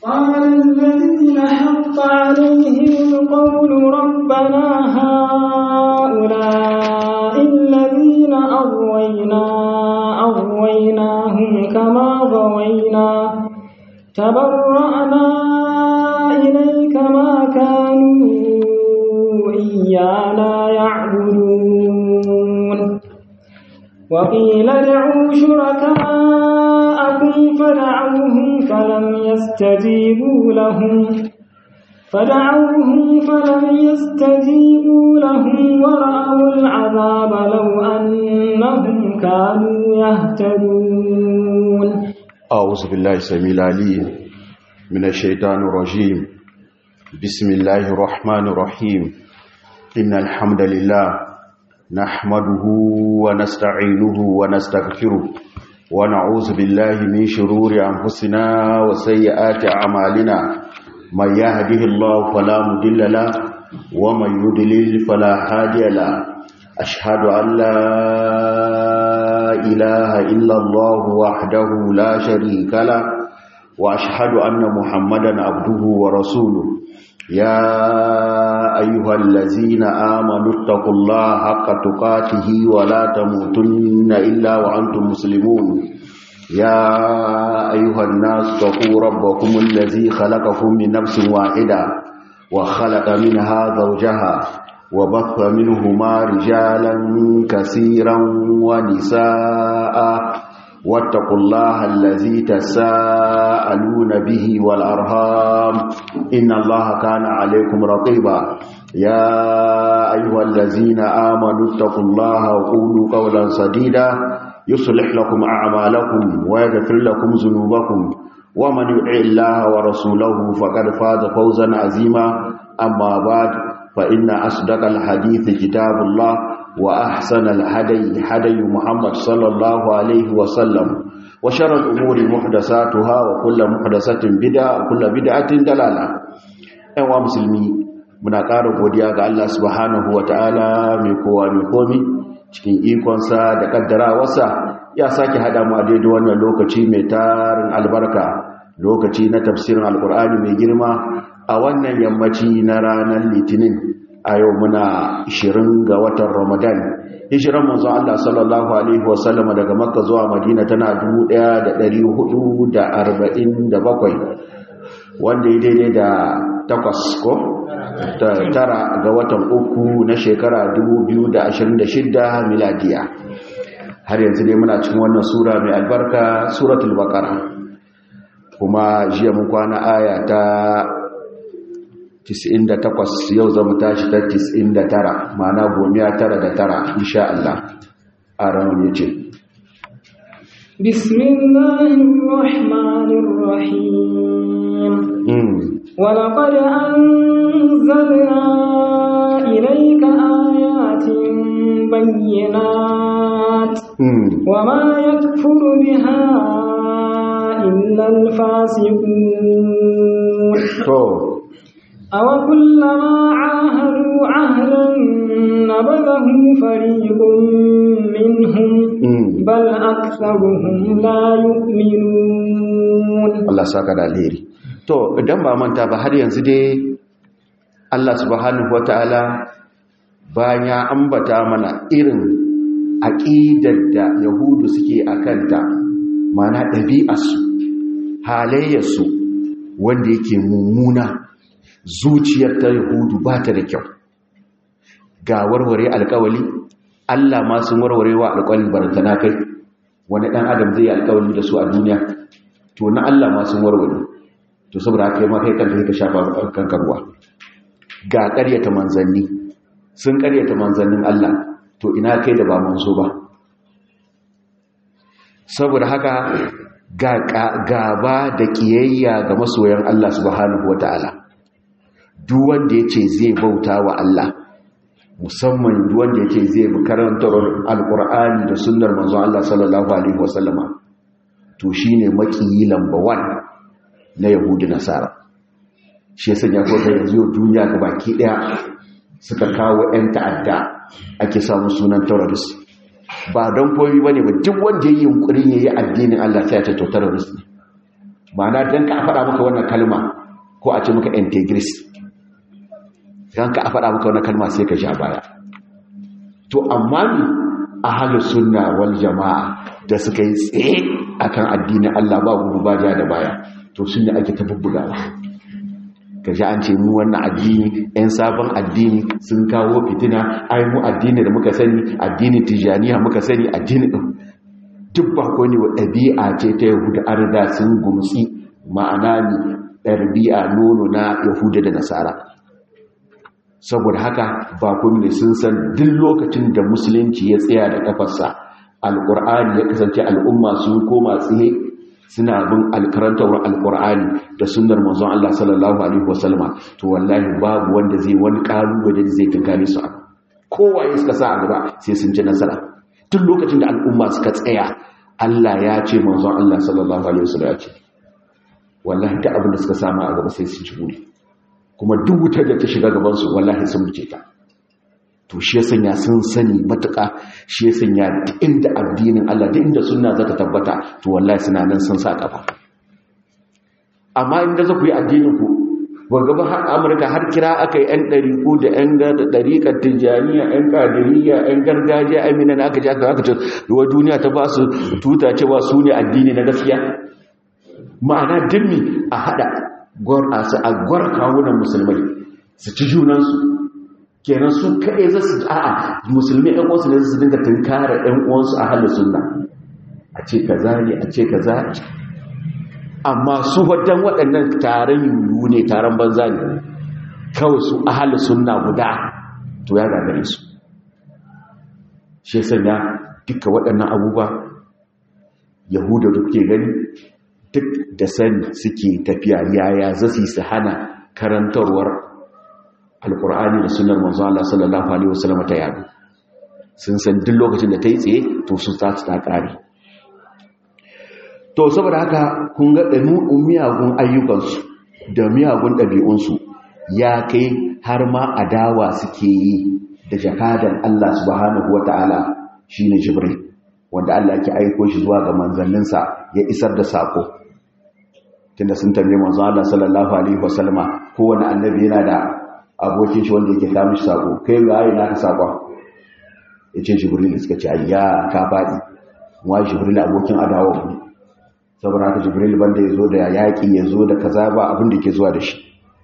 قال الذين حق عليهم القول ربنا هؤلاء الذين أغوينا أغويناهم كما غوينا تبرأنا إليك ما كانوا إيانا يعبدون وقيل ادعوا شركاءكم فدعوهم فلم يستجيبوا لهم فدعوهم فلم يستجيبوا لهم ورأوا العذاب لو أنهم كانوا يهتدون أعوذ بالله السميع العليم من الشيطان الرجيم بسم الله الرحمن الرحيم إن الحمد لله نحمده ونستعينه ونستغفره ونعوذ بالله من شرور أنفسنا وسيئات أعمالنا من يهده الله فلا مضل له ومن يضلل فلا هادي له أشهد أن لا إله إلا الله وحده لا شريك له وأشهد أن محمدا عبده ورسوله يا أيها الذين آمنوا اتقوا الله حق تقاته ولا تموتن إلا وأنتم مسلمون يا أيها الناس اتقوا ربكم الذي خلقكم من نفس واحدة وخلق منها زوجها وبث منهما رجالا كثيرا ونساء واتقوا الله الذي تساءلون به والأرهام إن الله كان عليكم رقيبا يا أيها الذين آمنوا اتقوا الله وقولوا قولا سديدا يصلح لكم أعمالكم ويغفر لكم ذنوبكم ومن يطع الله ورسوله فقد فاز فوزا عظيما أما بعد فإن أصدق الحديث كتاب الله وأحسن الهدي هدي محمد صلى الله عليه وسلم وشر الأمور محدثاتها وكل محدثة بدعة وكل بدعة دلالة أيها مسلمي muna ƙara godiya ga Allah subhanahu ta'ala mai kowa mai komi cikin ikonsa da ƙaddarawarsa ya sake haɗa mu a daidai wannan lokaci mai tarin albarka lokaci na tafsirin alkur'ani mai girma a wannan yammaci na ranar litinin a yau muna 20 ga watan ramadan hijiran manzo Allah sallallahu alaihi wasallam daga makka zuwa madina tana 1447 wanda ya daidai da takwas ko tara ga watan uku na shekara 2026 miladiya har yanzu dai muna cikin wannan sura mai albarka suratul baqara kuma jiya mun kwana aya ta 98 yau zama tashi ta 99 ma'ana gomiya tara da tara insha Allah a ranar ya ce bismillahirrahmanirrahim ولقد أنزلنا إليك آيات بينات وما يكفر بها إلا الفاسقون أو كلما عاهدوا عهدا نبذه فريق منهم بل أكثرهم لا يؤمنون الله ساكت الهيري to idan ba manta ba har yanzu dai Allah subhanahu wataala bayan ya ambata mana irin aqidar da yahudu suke akanta mana ɗabi'arsu halayyarsu wanda yake mummuna zuciyar ta yahudu ba ta da kyau ga warware alkawali Allah ma sun warware wa alkawalin barantana kai wani ɗan adam zai yi alkawali da su a duniya to na Allah ma sun warware to saboda haka ma kai kanta ka shafa kanka ruwa ga ƙaryata manzanni sun ƙaryata manzannin Allah to ina kai da ba manzo ba saboda haka ga gaba da kiyayya ga masoyan Allah subhanahu wataala duk wanda yace zai bauta wa Allah musamman duk wanda yace zai bi karantar alqur'ani da sunnar manzo Allah sallallahu alaihi wasallama to shine makiyi lamba 1 na yahudi nasara shi ya sanya ko da yanzu duniya ga baki daya suka kawo 'yan ta'adda ake samun sunan terrorist ba don koyi ba ne ba duk wanda ya yi yunkurin ya yi addinin Allah sai ya ce to terrorist ne ma'ana dan ka faɗa maka wannan kalma ko a ce maka integris dan ka faɗa maka wannan kalma sai ka sha baya to amma ni ahlus sunna wal jama'a da suka yi tsaye akan addinin Allah ba gudu ba ja da baya to sun ne ake ta bubbugawa ka ji an ce mu wannan addini 'yan sabon addini sun kawo fitina ai mu addini da muka sani addini tijaniya muka sani addini ɗin duk ba ko ne wa ɗabi'a ce ta yahuda an riga sun gumsi ma'ana ne ɗabi'a nono na yahuda da nasara saboda haka ba ko ne sun san duk lokacin da musulunci ya tsaya da kafarsa alƙur'ani ya kasance al'umma sun koma tsaye suna bin alkarantawar alkur'ani da sunnar manzon Allah sallallahu alaihi wasallama to wallahi babu wanda zai wani kalubale zai tunkare su kowaye suka sa a gaba sai sun ci nasara duk lokacin da al'umma suka tsaya Allah ya ce manzon Allah sallallahu alaihi wasallam ya ce wallahi duk abin da suka sama a gaba sai sun ci buri kuma duk wutar da ta shiga gaban su wallahi sun buce ta to shi ya sanya sun sani matuƙa shi ya sanya duk inda addinin Allah duk inda sunna za ta tabbata to wallahi suna nan sun sa kafa amma inda za ku yi addinin ku gaba har amurka har kira aka yi 'yan ɗariƙu da 'yan ɗariƙar tijjaniya 'yan ƙadiriya 'yan gargajiya amina na aka ji aka aka ce wa duniya ta ba su tuta cewa su ne addini na gaskiya ma'ana dimmi a haɗa a gwar kawunan musulmai su ci junansu kenan su kaɗai za su a'a musulmi ɗan uwansu ne su dinga tunkara ɗan uwansu a halin sunna a ce kaza ne a ce kaza amma su wadan waɗannan taron yiwu ne taron banza ne kawai su a halin sunna guda to ya gagare su shi sanya duka waɗannan abubuwa yahuda da kuke gani duk da sani suke tafiya yaya za su yi su hana karantarwar alkur'ani da sunar manzo Allah sallallahu alaihi wasallam ta yado sun san duk lokacin da ta yi tsaye to su ta ta kare to saboda haka kun ga ɗabi'un miyagun ayyukansu da miyagun ɗabi'unsu ya kai har ma adawa suke yi da jakadan Allah subhanahu wata'ala shine Jibril wanda Allah ke aiko shi zuwa ga manzanninsa ya isar da sako tunda sun tambaye manzo Allah sallallahu alaihi wasallama kowanne annabi yana da abokin shi wanda yake kawo shi sako kai ga ayi naka sakon yace jibril suka ce ayya ka fadi wa jibril abokin adawa ne saboda haka jibril banda yazo da yaki yazo da kaza ba abin da yake zuwa da shi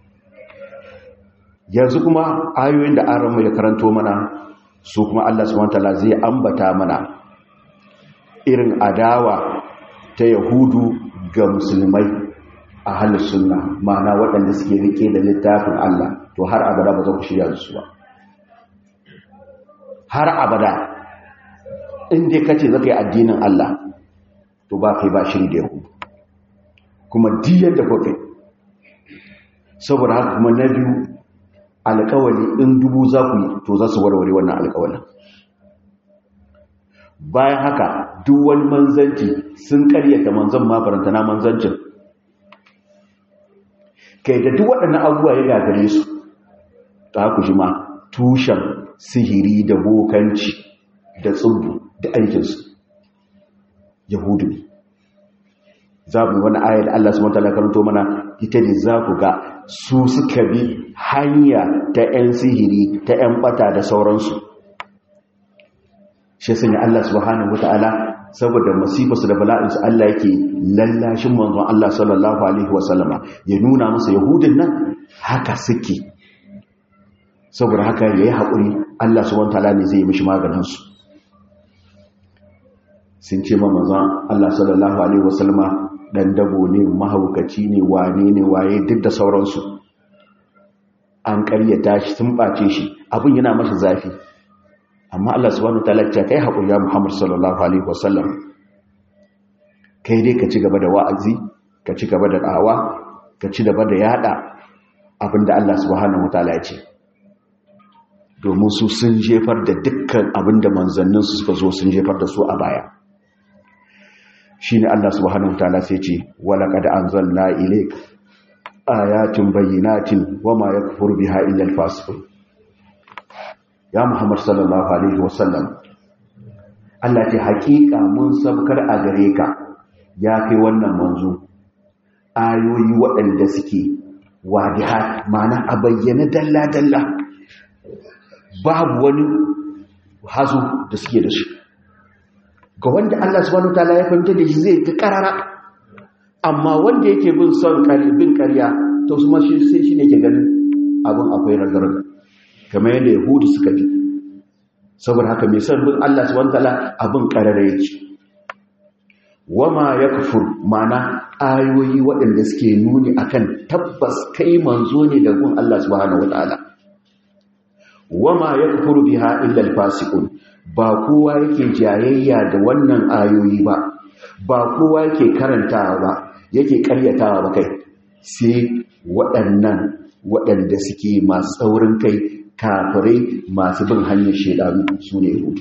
yanzu kuma ayoyin da aran mu ya karanto mana su kuma Allah subhanahu wataala zai ambata mana irin adawa ta yahudu ga musulmai a halin sunna ma'ana waɗanda suke rike da littafin Allah to har abada ba za ku shirya su ba har abada inda ka ce za ka yi addinin Allah to ba kai ba shiri da yahudu kuma diyar da kwakai saboda haka kuma na biyu alkawali in dubu za ku yi to za su warware wannan alkawalin bayan haka duk wani manzanci sun karyata manzan mafaranta na manzancin kai da duk waɗannan abubuwa ya gagare su ta ku shi ma tushen sihiri da bokanci da tsubu da aikinsu yahudu ne za mu wani ayar da Allah su mata karanto mana ita ne za ku ga su suka bi hanya ta 'yan sihiri ta 'yan bata da sauransu shi sun yi Allah subhanahu wata'ala saboda masifarsu da bala'insu Allah yake lallashin manzon Allah sallallahu alaihi wasallama ya nuna masa yahudin nan haka suke saboda haka ya yi haƙuri Allah subhanahu wata'ala ne zai yi mishi maganinsu sun ce ma manzon Allah sallallahu alaihi wasallama dan dabo ne mahaukaci ne wane ne waye duk da sauransu an karyata shi sun ɓace shi abin yana mashi zafi amma Allah subhanahu wataala ya kai hakuri ya Muhammad sallallahu alaihi wasallam kai dai ka ci gaba da wa'azi ka ci gaba da dawa ka ci gaba da yada abinda Allah subhanahu wataala ya ce domin su sun jefar da dukkan abinda manzannin su suka zo sun jefar da su a baya shine Allah subhanahu wataala sai ce walaqad anzalna ilayka ayatin bayyinatin wama yakfur biha illa al-fasiqun ya Muhammad sallallahu alaihi wasallam Allah ce hakika mun sabkar a gare ka ya kai wannan manzo ayoyi waɗanda suke wadiha mana a bayyana dalla-dalla babu wani hazo da suke da shi ga wanda Allah subhanahu ta'ala ya fahimta da shi zai ga karara amma wanda yake bin son bin ƙarya to su ma shi sai shi ne ke ganin abin akwai ragar kamar yadda yahudu suka bi saboda haka mai son bin Allah subhanahu ta'ala abin karara yake wama ya kufur mana ayoyi waɗanda suke nuni akan tabbas kai manzo ne da gun Allah subhanahu wataala wama ya kufuru biha illa alfasiqun ba kowa yake jayayya da wannan ayoyi ba ba kowa yake karantawa ba yake karyatawa ba kai sai waɗannan waɗanda suke masu tsaurin kai kafirai masu bin hanyar shedanu su ne yahudu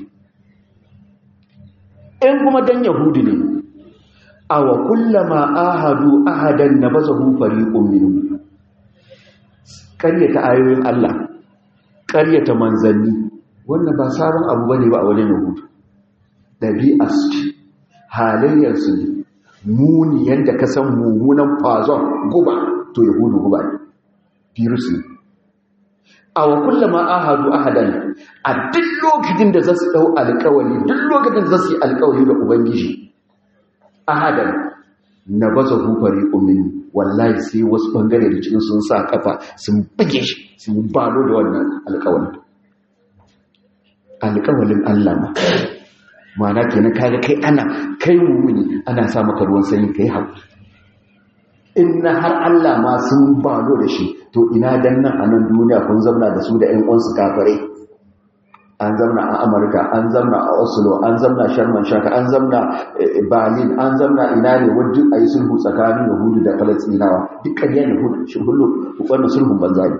in kuma dan yahudu ne awa kullama ahadu ahadan nabazahu fariqun minhum ƙaryata ayoyin Allah ƙaryata manzanni wannan ba sabon abu bane ba a wajen yahudu dabi'as halayyar su muni yanda ka san mummunan fazon guba to yahudu guba ne virus ne awa kullama ahadu ahadan a duk lokacin da zasu dau alƙawari duk lokacin da zasu yi alƙawari da ubangiji ahadan na baza hufari umin wallahi sai wasu bangare da cikin sun sa kafa sun buge shi sun balo da wannan alkawalin alkawalin Allah ma mana kenan kaga kai ana kai mumuni ana sa maka ruwan sanyi kai haƙuri in na har Allah ma sun balo da shi to ina dan nan a nan duniya kun zauna da su da ƴan uwansu kafirai an zamna a amurka an zamna a oslo an zamna sharman shaka an zamna berlin an zamna ina ne wajen a yi sulhu tsakanin yahudu da falastinawa duk ƙarya ne hullu wannan sulhun banza ne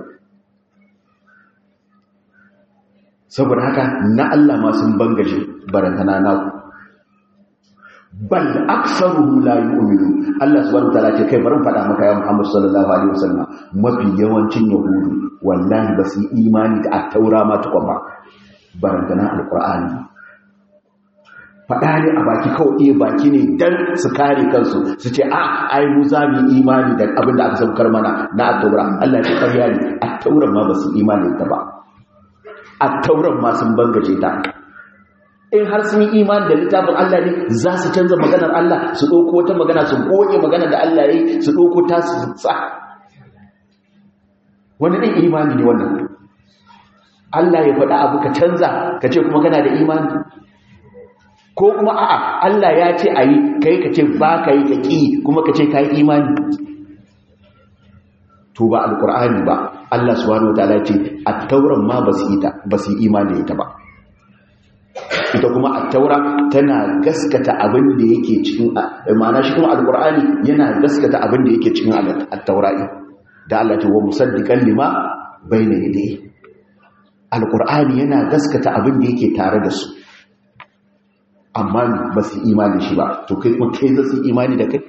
saboda haka na allah ma sun bangaje barantana na ku bal aksaruhum la yu'minu Allah subhanahu wataala ce kai barin faɗa maka ya Muhammad sallallahu alaihi wasallam mafi yawancin yahudu wallahi ba su imani da at-taura ma tukun ba barantana alkur'ani faɗa ne a baki kawai iya baki ne don su kare kansu su ce a ai mu za mu imani da abin da aka saukar mana na attaura Allah ya karya ne attauran ma ba su imani ta ba attauran ma sun bangaje ta in har sun yi imani da littafin Allah ne za su canza maganar Allah su ɗauko wata magana su goge magana da Allah ya yi su ɗauko ta su sa wani ɗin imani ne wannan Allah ya faɗa abu ka canza ka ce kuma kana da imani ko kuma a'a Allah ya ce a yi kai ka ce ba ka yi ka ƙi kuma ka ce ka yi imani to ba alƙur'ani ba Allah subhanahu wataala ce a tauran ma ba su yi imani ita ba ita kuma a taura tana gaskata abin da yake cikin ma'ana shi kuma alƙur'ani yana gaskata abin da yake cikin at-taura'i da Allah ce wa musaddiqan lima bayna yadayhi alƙur'ani yana gaskata abin da yake tare da su amma ba su imani shi ba to kai kuma kai za su imani da kai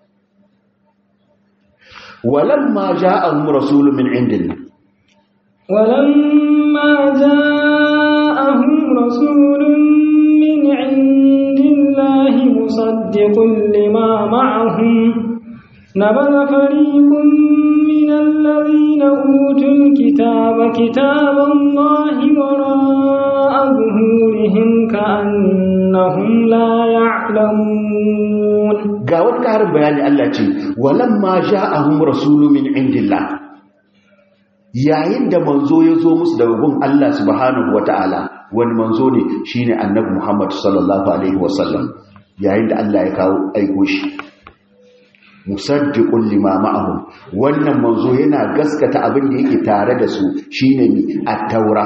walamma ja'ahum rasulun min indillah walamma ja'ahum rasulun min indillahi musaddiqun lima ma'ahum نبذ فريق من الذين أوتوا الكتاب كتاب الله وراء ظهورهم كأنهم لا يعلمون قاوت كارب بيان الله تي ولما جاءهم رسول من عند الله yayin da manzo ya zo musu daga gun Allah subhanahu wata'ala wani manzo ne shine annabi Muhammad sallallahu alaihi wasallam yayin da Allah ya kawo aiko shi musaddiqun lima ma'ahum wannan manzo yana gaskata abin da yake tare da su shine mi at-taura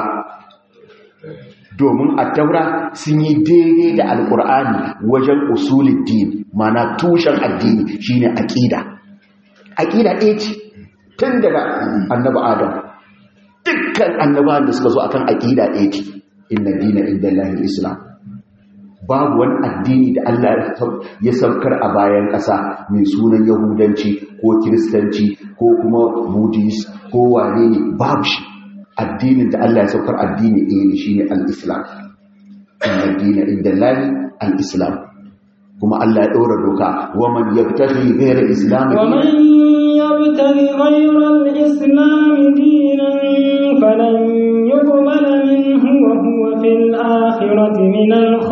domin at-taura sun yi daidai da alqur'ani wajen usuluddin mana tushen addini shine aqida aqida ɗaya ce tun daga annabi adam dukkan annabawan da suka zo akan aqida ɗaya ce inna dina indallahi islam babu wani addini da Allah ya saukar a bayan ƙasa mai sunan yahudanci ko kiristanci ko kuma buddhist ko wane ne babu shi addinin da Allah ya saukar addini ɗaya ne shine al-islam inna dina inda lani al-islam kuma Allah ya ɗora doka wa man yabtaghi ghayra islam ومن يبتغ غير الإسلام دينا فلن يقبل منه وهو في الآخرة من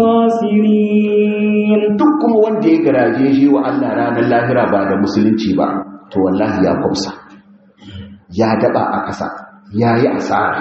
الخاسرين duk kuma wanda ya garaje shi wa Allah ranar lahira ba da musulunci ba to wallahi ya kwamsa ya daba a ƙasa ya yi asara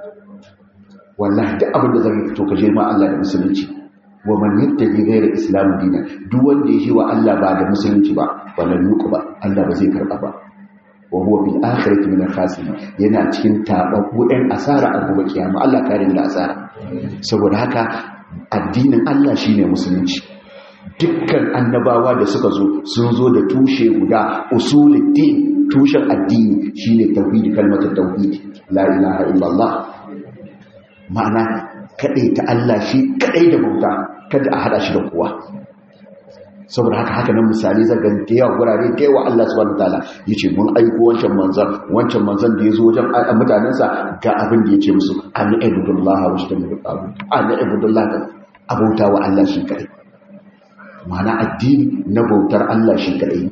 wallahi duk abin da zai fito ka je ma Allah da musulunci wa man yattabi ghayra islam dinan duk wanda ya shi wa Allah ba da musulunci ba wannan yuku ba Allah ba zai karba ba wa huwa bil akhirati min al-khasirin yana cikin tababbu ɗan asara a gobe kiyama Allah kare mu da asara saboda haka addinin Allah shine musulunci dukkan annabawa da suka zo sun zo da tushe guda usuluddin tushen addini shine tauhidi kalmatar tauhidi la ilaha illallah ma'ana kadai ta Allah shi kadai da bauta kada a hada shi da kowa saboda haka haka nan misali zaga da yawa gurare da yawa Allah subhanahu wataala yace mun aiko wancan manzan wancan manzan da yazo wajen mutanensa ga abin da yace musu an ibudullah wa shtamil qabu an ibudullah abauta wa Allah shi kadai ma'ana addini na bautar Allah shi kadai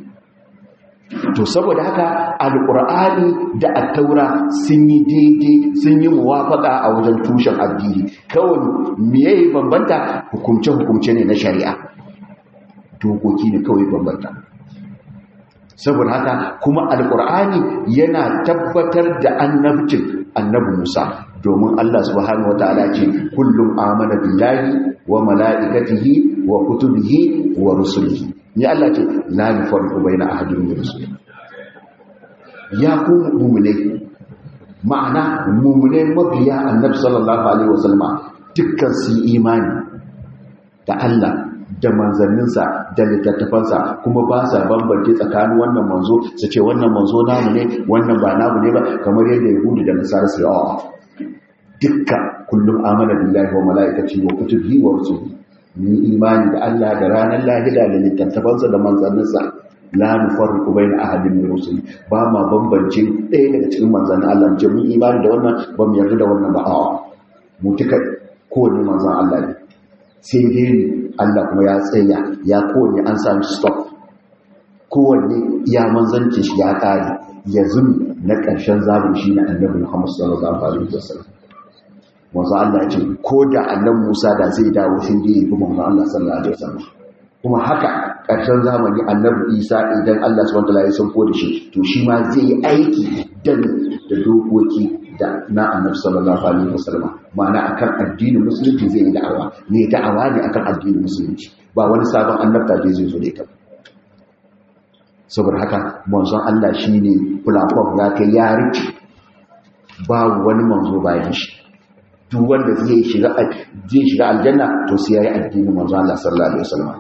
to saboda haka alqur'ani da at-taura sun yi daidai sun yi muwafaka a wajen tushen addini kawai meye bambanta hukumce hukumce ne na shari'a dokoki ne kawai bambanta saboda haka kuma alqur'ani yana tabbatar da annabcin annabi Musa domin Allah subhanahu wataala ce kullum amana billahi wa mala'ikatihi wa kutubihi wa rusulihi ni Allah ce la yufarriqu baina ahadin min rusuli ya ku mu'mine ma'ana mu'mine mabiya annabi sallallahu alaihi wasallama dukkan su imani da Allah da manzanninsa da littattafansa kuma ba sa bambance tsakanin wannan manzo su ce wannan manzo namu ne wannan ba namu ne ba kamar yadda yahudu da nasara su yawa dukkan kullum amana billahi wa mala'ikati wa kutubihi wa rusulihi ni imani da Allah da ranar lahira da littattafansa da manzanninsa la nufarriqu baina ahadin min rusuli ba ma bambance ɗaya daga cikin manzannin Allah ce mun imani da wannan ba mu yarda da wannan ba a'a mu tuka kowane manzan Allah ne sai dai ni Allah kuma ya tsaya ya kowane an sami stop kowanne ya manzanci shi ya kare yanzu na ƙarshen zamani shi na annabi Muhammad sallallahu alaihi wasallam wanzu Allah ce ko da annan Musa da zai dawo shi da yi kuma Allah sallallahu alaihi wasallam kuma haka ƙarshen zamani annabi Isa idan Allah subhanahu wataala ya sauko da shi to shi ma zai yi aiki dan da dokoki da na annabi sallallahu alaihi wasallam ma'ana akan addinin musulunci zai yi da'awa ne da'awa ne akan addinin musulunci ba wani sabon annabta da zai zo da ita saboda haka manzon Allah shine platform ya kai ya rike babu wani manzo bayan shi duk wanda zai shiga zai shiga aljanna to sai yayi addinin manzo Allah sallallahu alaihi wasallam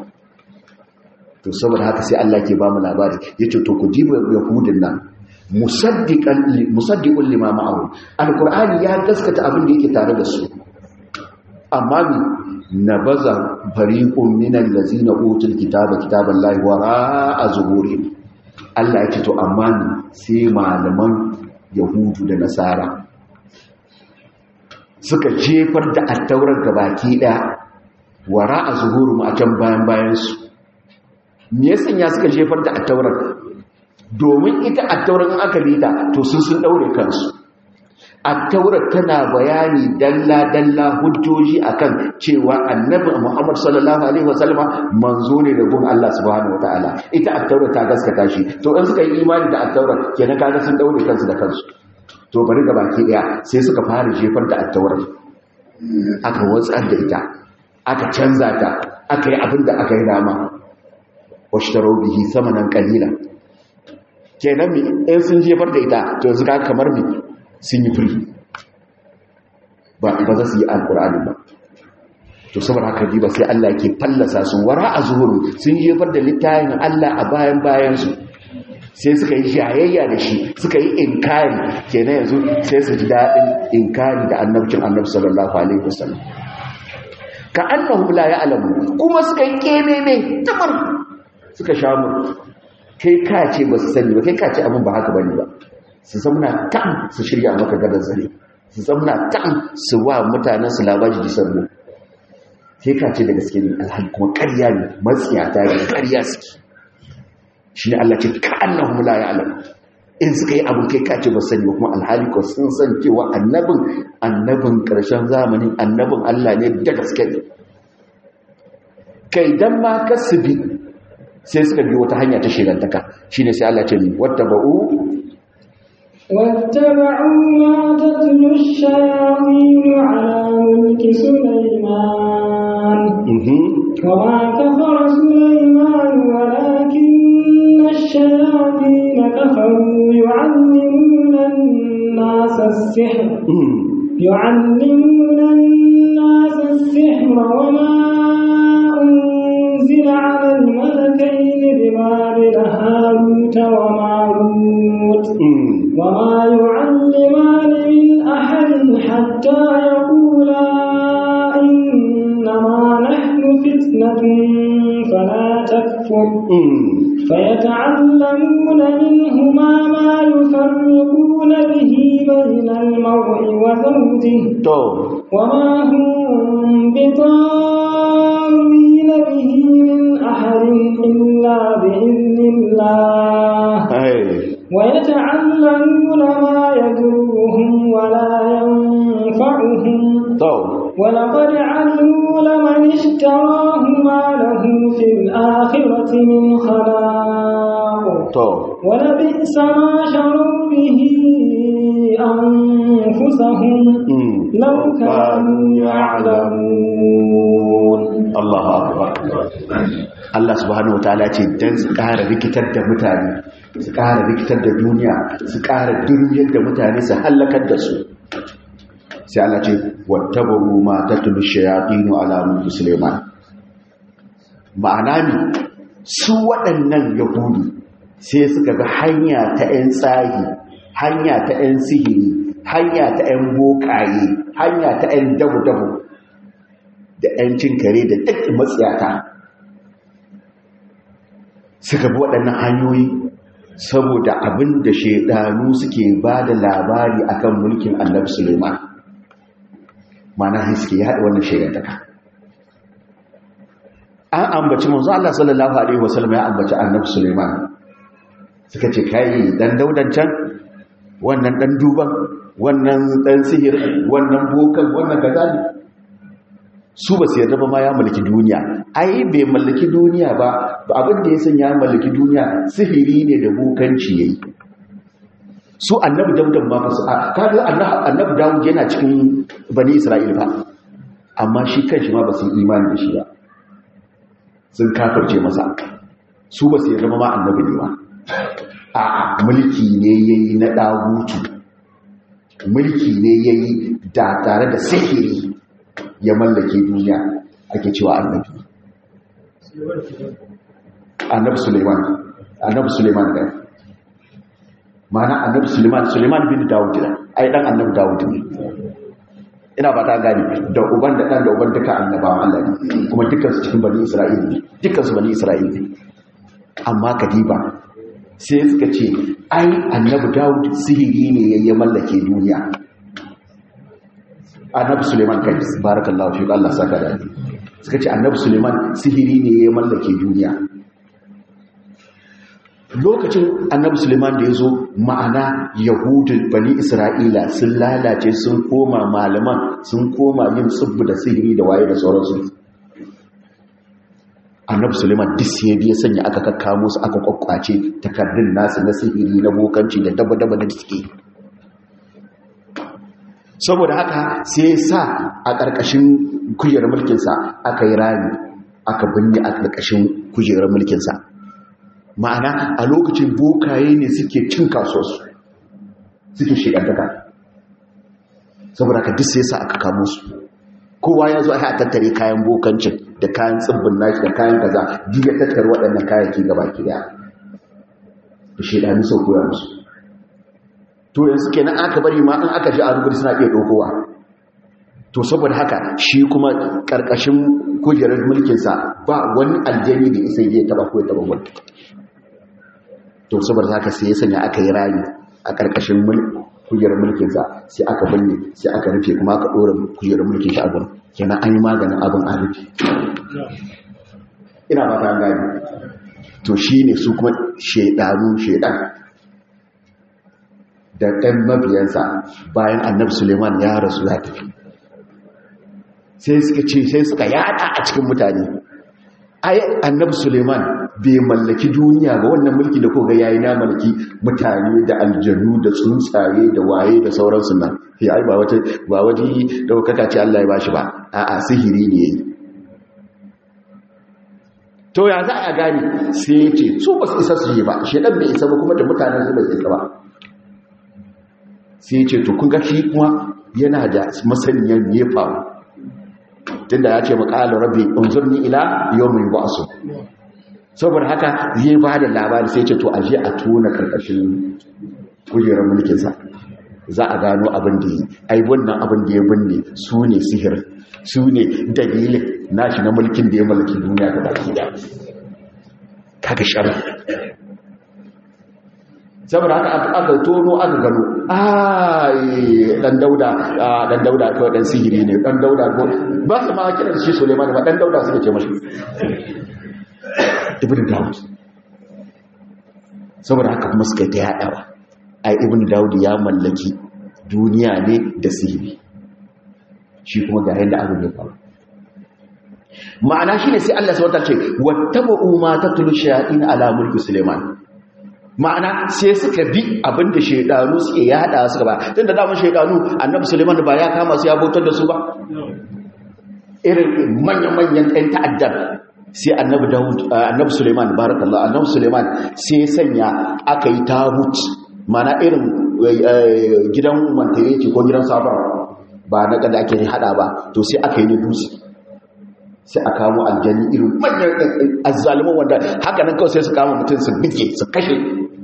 to saboda haka sai Allah ke ba mu labari yace to ku jiba yahudin nan musaddiqan musaddiqul lima ma'ahu alqur'ani ya gaskata abin da yake tare da su amma mi nabaza fariqun minal ladzina utul kitaba kitaballahi wara'a zuhurihim Allah yake to amma ni sai malaman yahudu da nasara suka jefar da attaurar gabaki daya wara a zuhuru a can bayan bayansu me ya sanya suka jefar da attaurar domin ita attaurar in aka rita to sun sun daure kansu attaurar tana bayani dalla dalla hujjoji akan cewa annabi Muhammad sallallahu alaihi wasallam manzo ne da gun Allah subhanahu wataala ita attaurar ta gaskata shi to in suka yi imani da attaurar kenan kaga sun daure kansu da kansu to bari ga baki daya sai suka fara jefar da attawar aka watsar da ita aka canza ta aka yi abin da aka yi dama washtaro bihi samanan qalila kenan mi in sun jefar da ita to yanzu ka kamar mi sun yi free ba ba za su yi alqur'ani ba to saboda haka diba sai Allah yake fallasa su wara a zuhuru sun jefar da littafin Allah a bayan bayan su sai suka yi jayayya da shi suka yi inkari kenan yanzu sai su ji daɗin inkari da annabcin annabi sallallahu alaihi wasallam ka annahu la ya'lamu kuma suka yi kememe tamar suka shamu kai ka ce ba su sani ba kai ka ce abin ba haka bane ba su zamna tan su shirya maka gadar zare su zamna tan su wa mutanen su labaji di sarbo sai ka ce da gaske ne alhali kuma ƙarya ne matsiyata ne ƙarya suke shi ne Allah ce ka annahum la ya'lam in suka yi abin kai ka ce ba sani ba kuma alhali ko sun san cewa annabin annabin ƙarshen zamanin annabin Allah ne da gaske ne kai dan ma kasubi sai suka bi wata hanya ta shirantaka shine sai Allah ce ni wattaba'u واتبعوا ما تتلو الشياطين على ملك سليمان وما كفر سليمان ولكن الشياطين كفروا يعلمون الناس السحر يعلمون الناس السحر وما أنزل على الملكين ببابل هاروت وماروت وما يعلمان من أحد حتى يقولا إنما نحن فتنة فلا تكفر فيتعلمون منهما ما يفرقون به بين المرء وزوجه وما هم بضارين به من أحد إلا بإذن الله ويتعلمون ما يضرهم ولا ينفعهم ولقد علموا لمن اشتراه ما له في الآخرة من خلاق ولبئس ما شروا به أنفسهم لو كانوا يعلمون الله أكبر Allah subhanahu wataala ce dan su ƙara rikitar da mutane su ƙara rikitar da duniya su ƙara durmiyar da mutane su hallakar da su sai Allah ce wattabaru ma tatlu shayatin ala mulki Sulaiman ma'ana ne su waɗannan yahudu sai suka ga hanya ta 'yan tsahi hanya ta 'yan sihiri hanya ta 'yan bokaye hanya ta 'yan dabu-dabu da 'yan cin kare da duk matsiyata suka bi waɗannan hanyoyi saboda abin da shaidanu suke ba da labari akan mulkin annabi suleiman mana suke yaɗa wannan shaidantaka an ambaci manzo Allah sallallahu alaihi wasallam ya ambaci annabi suleiman suka ce kai dan daudan can wannan dan duban wannan dan sihir wannan bokan wannan kazali su ba su yarda ba ma ya mallaki duniya ai bai mallaki duniya ba abin da ya san ya mallaki duniya sihiri ne da bukanci yayi su annabi daudan ma su kaga annabi dawud yana cikin bani isra'il fa amma shi kanshi ma ba su imani da shi ba sun kafirce masa su ba su yarda ba ma annabi ne ba a mulki ne yayi na dagutu mulki ne yayi da tare da sihiri ya mallake duniya ake cewa annabi annabi suleiman annabi suleiman ne mana annabi suleiman suleiman bin dawud ne ai dan annabi dawud ne ina ba ta gani da uban da dan da uban duka annabawan Allah ne kuma dukkan su cikin bani isra'ila ne dukkan su bani isra'ila ne amma kadiba sai suka ce ai annabi dawud sihiri ne ya mallake duniya annabi suleiman kai barakallahu fi Allah saka da suka ce annabi suleiman sihiri ne ya mallake duniya lokacin annabi suleiman da ya zo ma'ana yahudun bani isra'ila sun lalace sun koma malaman sun koma yin tsibbu da sihiri da waye da sauransu annabi suleiman duk ya biya sanya aka kakkamo su aka kwakwace takardun nasu na sihiri na bokanci da daba-daba da suke saboda haka sai sa a ƙarƙashin kujerar mulkinsa aka yi rami aka binne a ƙarƙashin kujerar mulkinsa ma'ana a lokacin bokaye ne suke cin kasuwarsu suke shigantaka saboda haka duk sai sa aka kamo su kowa ya zo a tattare kayan bokancin da kayan tsibbin nashi da kayan kaza duk ya tattare waɗannan kayayyaki gaba ki daya da shaidanu sau koya musu to yanzu kenan aka bari ma in aka ji a rubutu suna iya dokowa to saboda haka shi kuma karkashin kujerar mulkinsa ba wani aljani da isa ya taba ko ya taba wani to saboda haka sai ya sanya aka yi rayu a karkashin kujerar mulkinsa sai aka balle sai aka rufe kuma aka ɗora kujerar mulkin shi a gurin kenan an yi maganin abin a rufe ina ba ta gani to shi ne su kuma shaidanu shaidan da ɗan mabiyansa bayan annabi suleiman ya rasu ya tafi sai suka ce sai suka yada a cikin mutane ai annabi suleiman bai mallaki duniya ba wannan mulki da koga yayi na mulki mutane da aljannu da tsuntsaye da waye da sauransu nan sai ai ba wata ba wani daukaka ce Allah ya bashi ba a'a sihiri ne yayi to ya za a gane sai ya ce su ba su isa su yi ba shedan bai isa ba kuma da mutanen su bai isa ba sai ya ce to kun ga shi kuma yana da masaniyar me ya faru tunda ya ce makalar rabbi unzurni ila yawmin ba'su saboda haka zai ba da labari sai ce to aje a tona karkashin kujerar mulkin sa za a gano abin da yi ai wannan abin da ya binne su ne sihir su ne dalilin nashi na mulkin da ya mulki duniya da baki da kaga sharri saboda haka aka tono aka gano ai dan dauda dan dauda kawai dan sihiri ne dan dauda ko ba su ma kiran shi Suleiman ba dan dauda suka ce mashi ibn Dawud saboda haka kuma suka ta yadawa ai ibn Dawud ya mallaki duniya ne da sihiri shi kuma ga yanda abin ya faru ma'ana shine sai Allah subhanahu wa ta'ala ce wattabu ma tatlu shayatin ala mulki Suleiman ma'ana sai suka bi abinda shaidanu suke yada suka ba tun da damar shaidanu annabi suleiman ba ya kama su ya bautar da su ba irin manya-manyan ɗan ta'addar sai annabi dawud annabi suleiman barakallah annabi suleiman sai ya sanya aka yi tabut mana irin gidan mantareci ko gidan sabar ba na kada ake hada ba to sai aka yi na dutse sai a kamo aljani irin manyan azzaliman wanda haka nan kawai sai su kama mutum su bige su kashe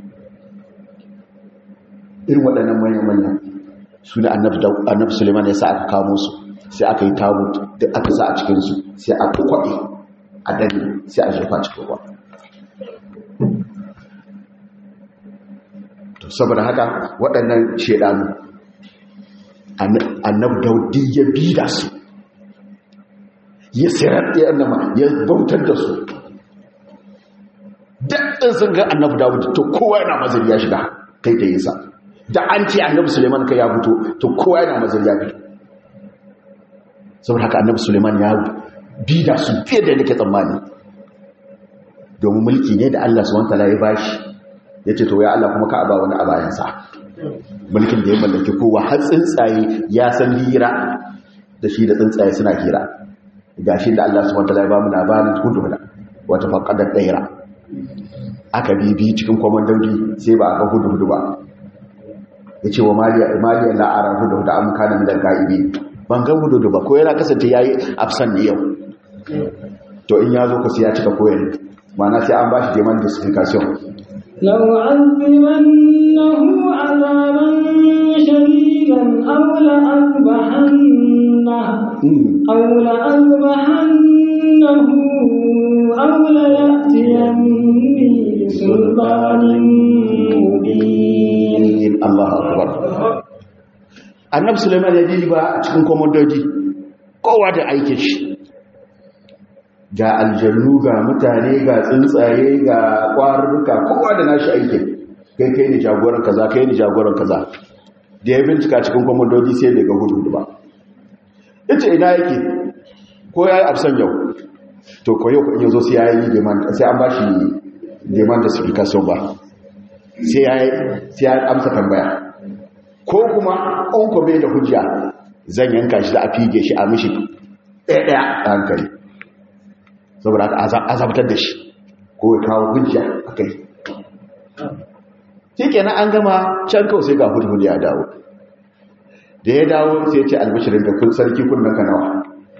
irin waɗannan manyan-manyan su da annabi suleiman ya sa aka kamo su sai aka yi tabut da aka sa a cikinsu sai a kwaɗe a dani sai a jefa cikin ruwa to saboda haka waɗannan shaidanu annabi daudi ya bi da su ya sirar da annama ya bautar da su daɗin sun ga annabi dawud to kowa yana mazari ya shiga kai da yasa da an ce annabi suleiman ka ya fito to kowa yana mazari ya fito saboda haka annabi suleiman ya bi da su fiye da nake tsammani domin mulki ne da allah suwan tala ya bashi ya ce to ya allah kuma ka aba wani a bayansa mulkin da ya mallaki kowa har tsuntsaye ya san hira da shi da tsuntsaye suna hira gashi da Allah subhanahu wataala ya bamu labarin hudhud wata faqadar daira aka bibi cikin komandoji sai ba ga hudhud ba yace wa maliya maliya la ara hudhud am kana min al-gaibi ban ga hudhud ba ko yana kasance yayi absan ne yau to in yazo ka sai ya cika koyar ma'ana sai an bashi demand justification لو عذبنه عذابا شديدا أو لأذبحنه أو لأذبحنه أو ليأتيني بسلطان مبين الله أكبر annabi Sulaiman ya ji ba a cikin komandoji kowa da aikin shi ga aljannu ga mutane ga tsuntsaye ga kwarurruka kowa da nashi aikin kai kai ni jagoran kaza kai ni jagoran kaza da ya bincika cikin komandoji sai bai ga hudu ba yace ina yake ko yayi absan yau to ko yau in yazo sai yayi demand sai an bashi demand da certification ba sai yayi sai ya amsa tambaya ko kuma an ko bai da hujja zan yanka shi da a fige shi a mishi ɗaya ɗaya a hankali saboda aka azabtar da shi ko ya kawo hujja a kai shi kenan an gama can kawai sai ga hudu ya dawo da ya dawo sai ce albishirin da kun sarki kunnan ka nawa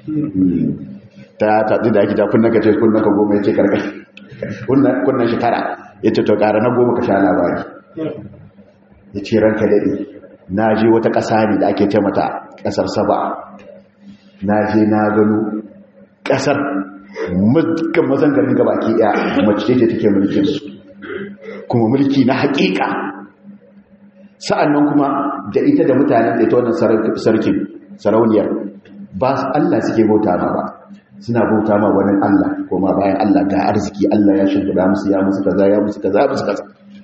ta taɗi da ake ta kunnan ka ce kunnan ka goma ya ce karkar kunnan shekara ya ce to ƙara na goma ka sha labari ya ce ranka daɗe na je wata ƙasa ne da ake ce mata ƙasar saba na je na gano ƙasar mulkin mazan garin gabaki ɗaya mace ce take mulkin su kuma mulki na haƙiƙa sa'annan kuma da ita da mutanen da ita wannan sarkin sarauniyar ba Allah suke bauta ma ba suna bauta ma wani Allah kuma bayan Allah ga arziki Allah ya shimfida musu ya musu kaza ya musu kaza ya musu kaza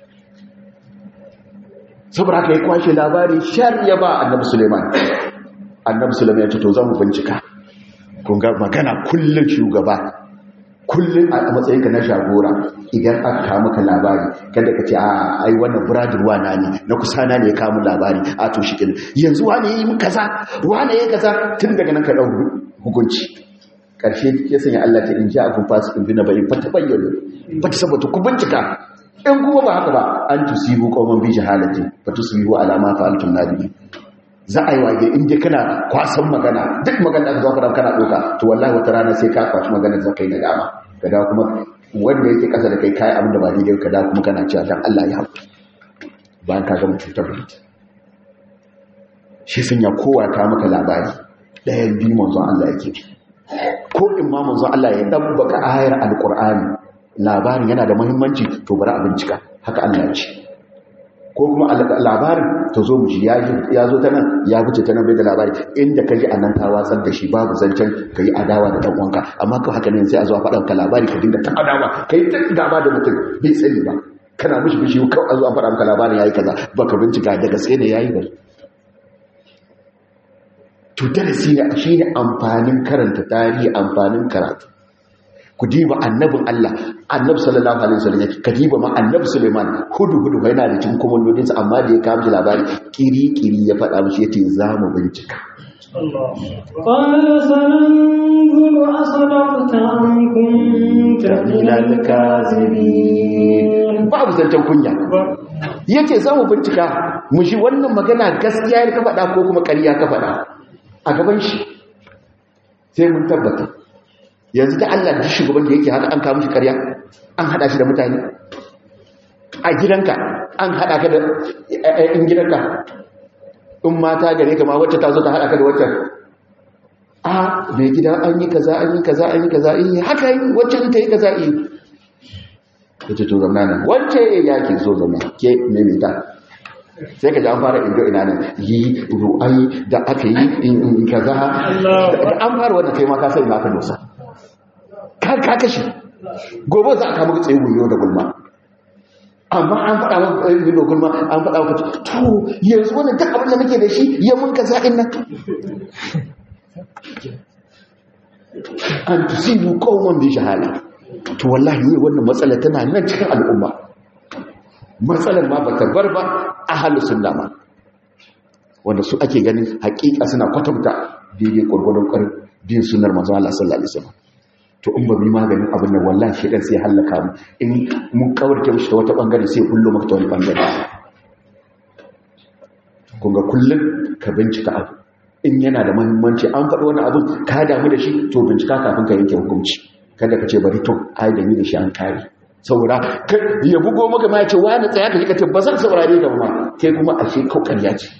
saboda haka ya kwashe labari shar ya ba annabi Suleiman annabi Suleiman ya ce to zamu bincika kun ga magana kullun shugaba kullun a matsayin ka na shagora idan aka kawo maka labari kada ka ce a ai wannan buradin wana ne na kusa na ne ya kawo labari a to shi yanzu wane yi kaza wane yi kaza tun daga nan ka dau hukunci karshe ya sanya Allah ta in ja akun fasikin bina bari fata bayyana fata saboda ku bincika in kuma ba haka ba an tusibu qauman bi jahalati fa tusibu ala ma fa'altum nadibi za a yi wage in dai kana kwasan magana duk magana da zaka kana doka to wallahi wata rana sai ka kwashi magana da kai nadama kada kuma wanda yake kasa da kai kai abin da ba daidai kada kuma kana cewa dan Allah ya haƙu bayan ka gama cutar shi sun ya kowa ta maka labari ɗayan biyu manzon Allah yake ko in ma manzon Allah ya dabbaka ayar alqur'ani labarin yana da muhimmanci to bari a bincika haka Allah ya ce ko kuma labarin ta zo mu shi ya zo ta nan ya wuce ta nan bai da labari inda ka ji a nan ta watsar da shi babu zancen ka yi adawa da ɗan'uwanka amma ka haka ne sai a zuwa faɗan ka labari ka dinga ta adawa ka yi ta gaba da mutum bai tsani ba kana mishi bishi kawai a zuwa faɗa maka labarin ya yi kaza ba ka bincika da gaske ne ya yi ba to darasi ne shi ne amfanin karanta tarihi amfanin karatu ku diba annabin Allah annabi sallallahu alaihi wasallam yake ka diba ma annabi Sulaiman hudu hudu yana da cikin komandodinsa amma da ya kawo shi labari kiri kiri ya faɗa mishi yace za mu bincika قال سننظر أصدقت أم كنت من الكاذبين babu zancen kunya yace za mu bincika mu shi wannan magana gaskiya ka faɗa ko kuma ƙarya ka faɗa a gaban shi sai mun tabbata yanzu da Allah da shugaban da yake haka an kawo shi karya an hada shi da mutane a gidanka an hada ka da in gidanka in mata gare ka ma wacce ta zo ta hada ka da wacce a mai gida an yi kaza an yi kaza an yi kaza in haka yi wacce ta yi kaza yi wacce to zama nan wacce ya ke so zama ke maimaita sai ka ji an fara indo ina nan yi ru'ayi da aka yi in kaza da an fara wanda kai ma ka sai na ka dosa ka kashe gobe za a kama tsaye wuyo da gulma amma an faɗa maka da gulma an faɗa maka to yanzu wani duk abin da nake da shi ya mun ka za'in nan an tusibu qauman bi jahala to wallahi ne wannan matsala tana nan cikin al'umma matsalar ma bata bar ba ahlus sunna ma wanda su ake ganin hakika suna kwatanta daidai gurgurun karin bin sunnar manzo Allah sallallahu alaihi wasallam to in ba mu maganin abin nan wallahi shedan sai halaka mu in mun kawarce mishi ta wata bangare sai kullu maka ta wani bangare kun ga kullun ka bincika abu in yana da muhimmanci an faɗi wani abin ka damu da shi to bincika kafin ka yanke hukunci kada ka ce bari to ai da ni da shi an kare saboda ya bugo maka ma ya ce wani tsaya ka ji ka ce ba zan saurare ka ba kai kuma ashe kaukan ya ce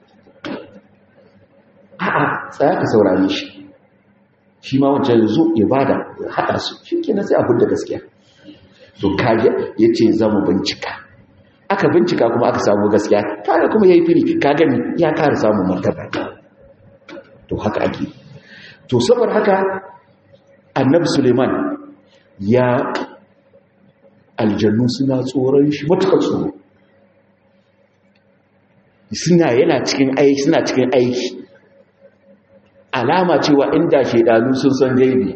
a'a tsaya ka saurare shi shi ma wancan ya zo ya bada ya haɗa su shi kenan sai abin da gaskiya to kaji ya ce za mu bincika aka bincika kuma aka samu gaskiya kaga kuma ya yi firi ka gani ya kara samun martaba to haka ake to saboda haka annabi suleiman ya aljannu suna tsoron shi matuƙar tsoro suna yana cikin aiki suna cikin aiki alama cewa inda shaidanu sun san gaibi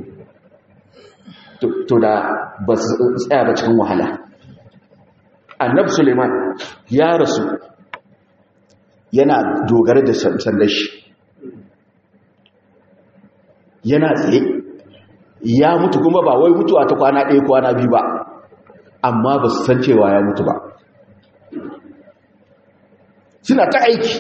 to da ba su tsaya ba cikin wahala annab suleiman ya rasu yana dogara da sandar shi yana tsaye ya mutu kuma ba wai mutuwa ta kwana ɗaya kwana biyu ba amma ba su san cewa ya mutu ba suna ta aiki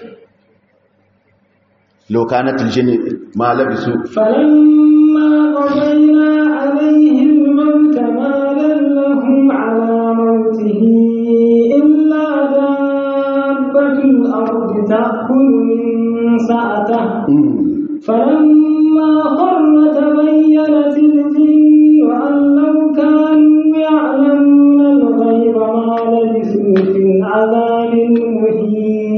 لو كانت الجن ما لبسوا فلما قضينا عليه الموت ما دلهم على موته إلا دابة الأرض تأكل من سأته فلما خر تبينت الجن أن لو كانوا يعلمون الغيب ما لبثوا في العذاب المهين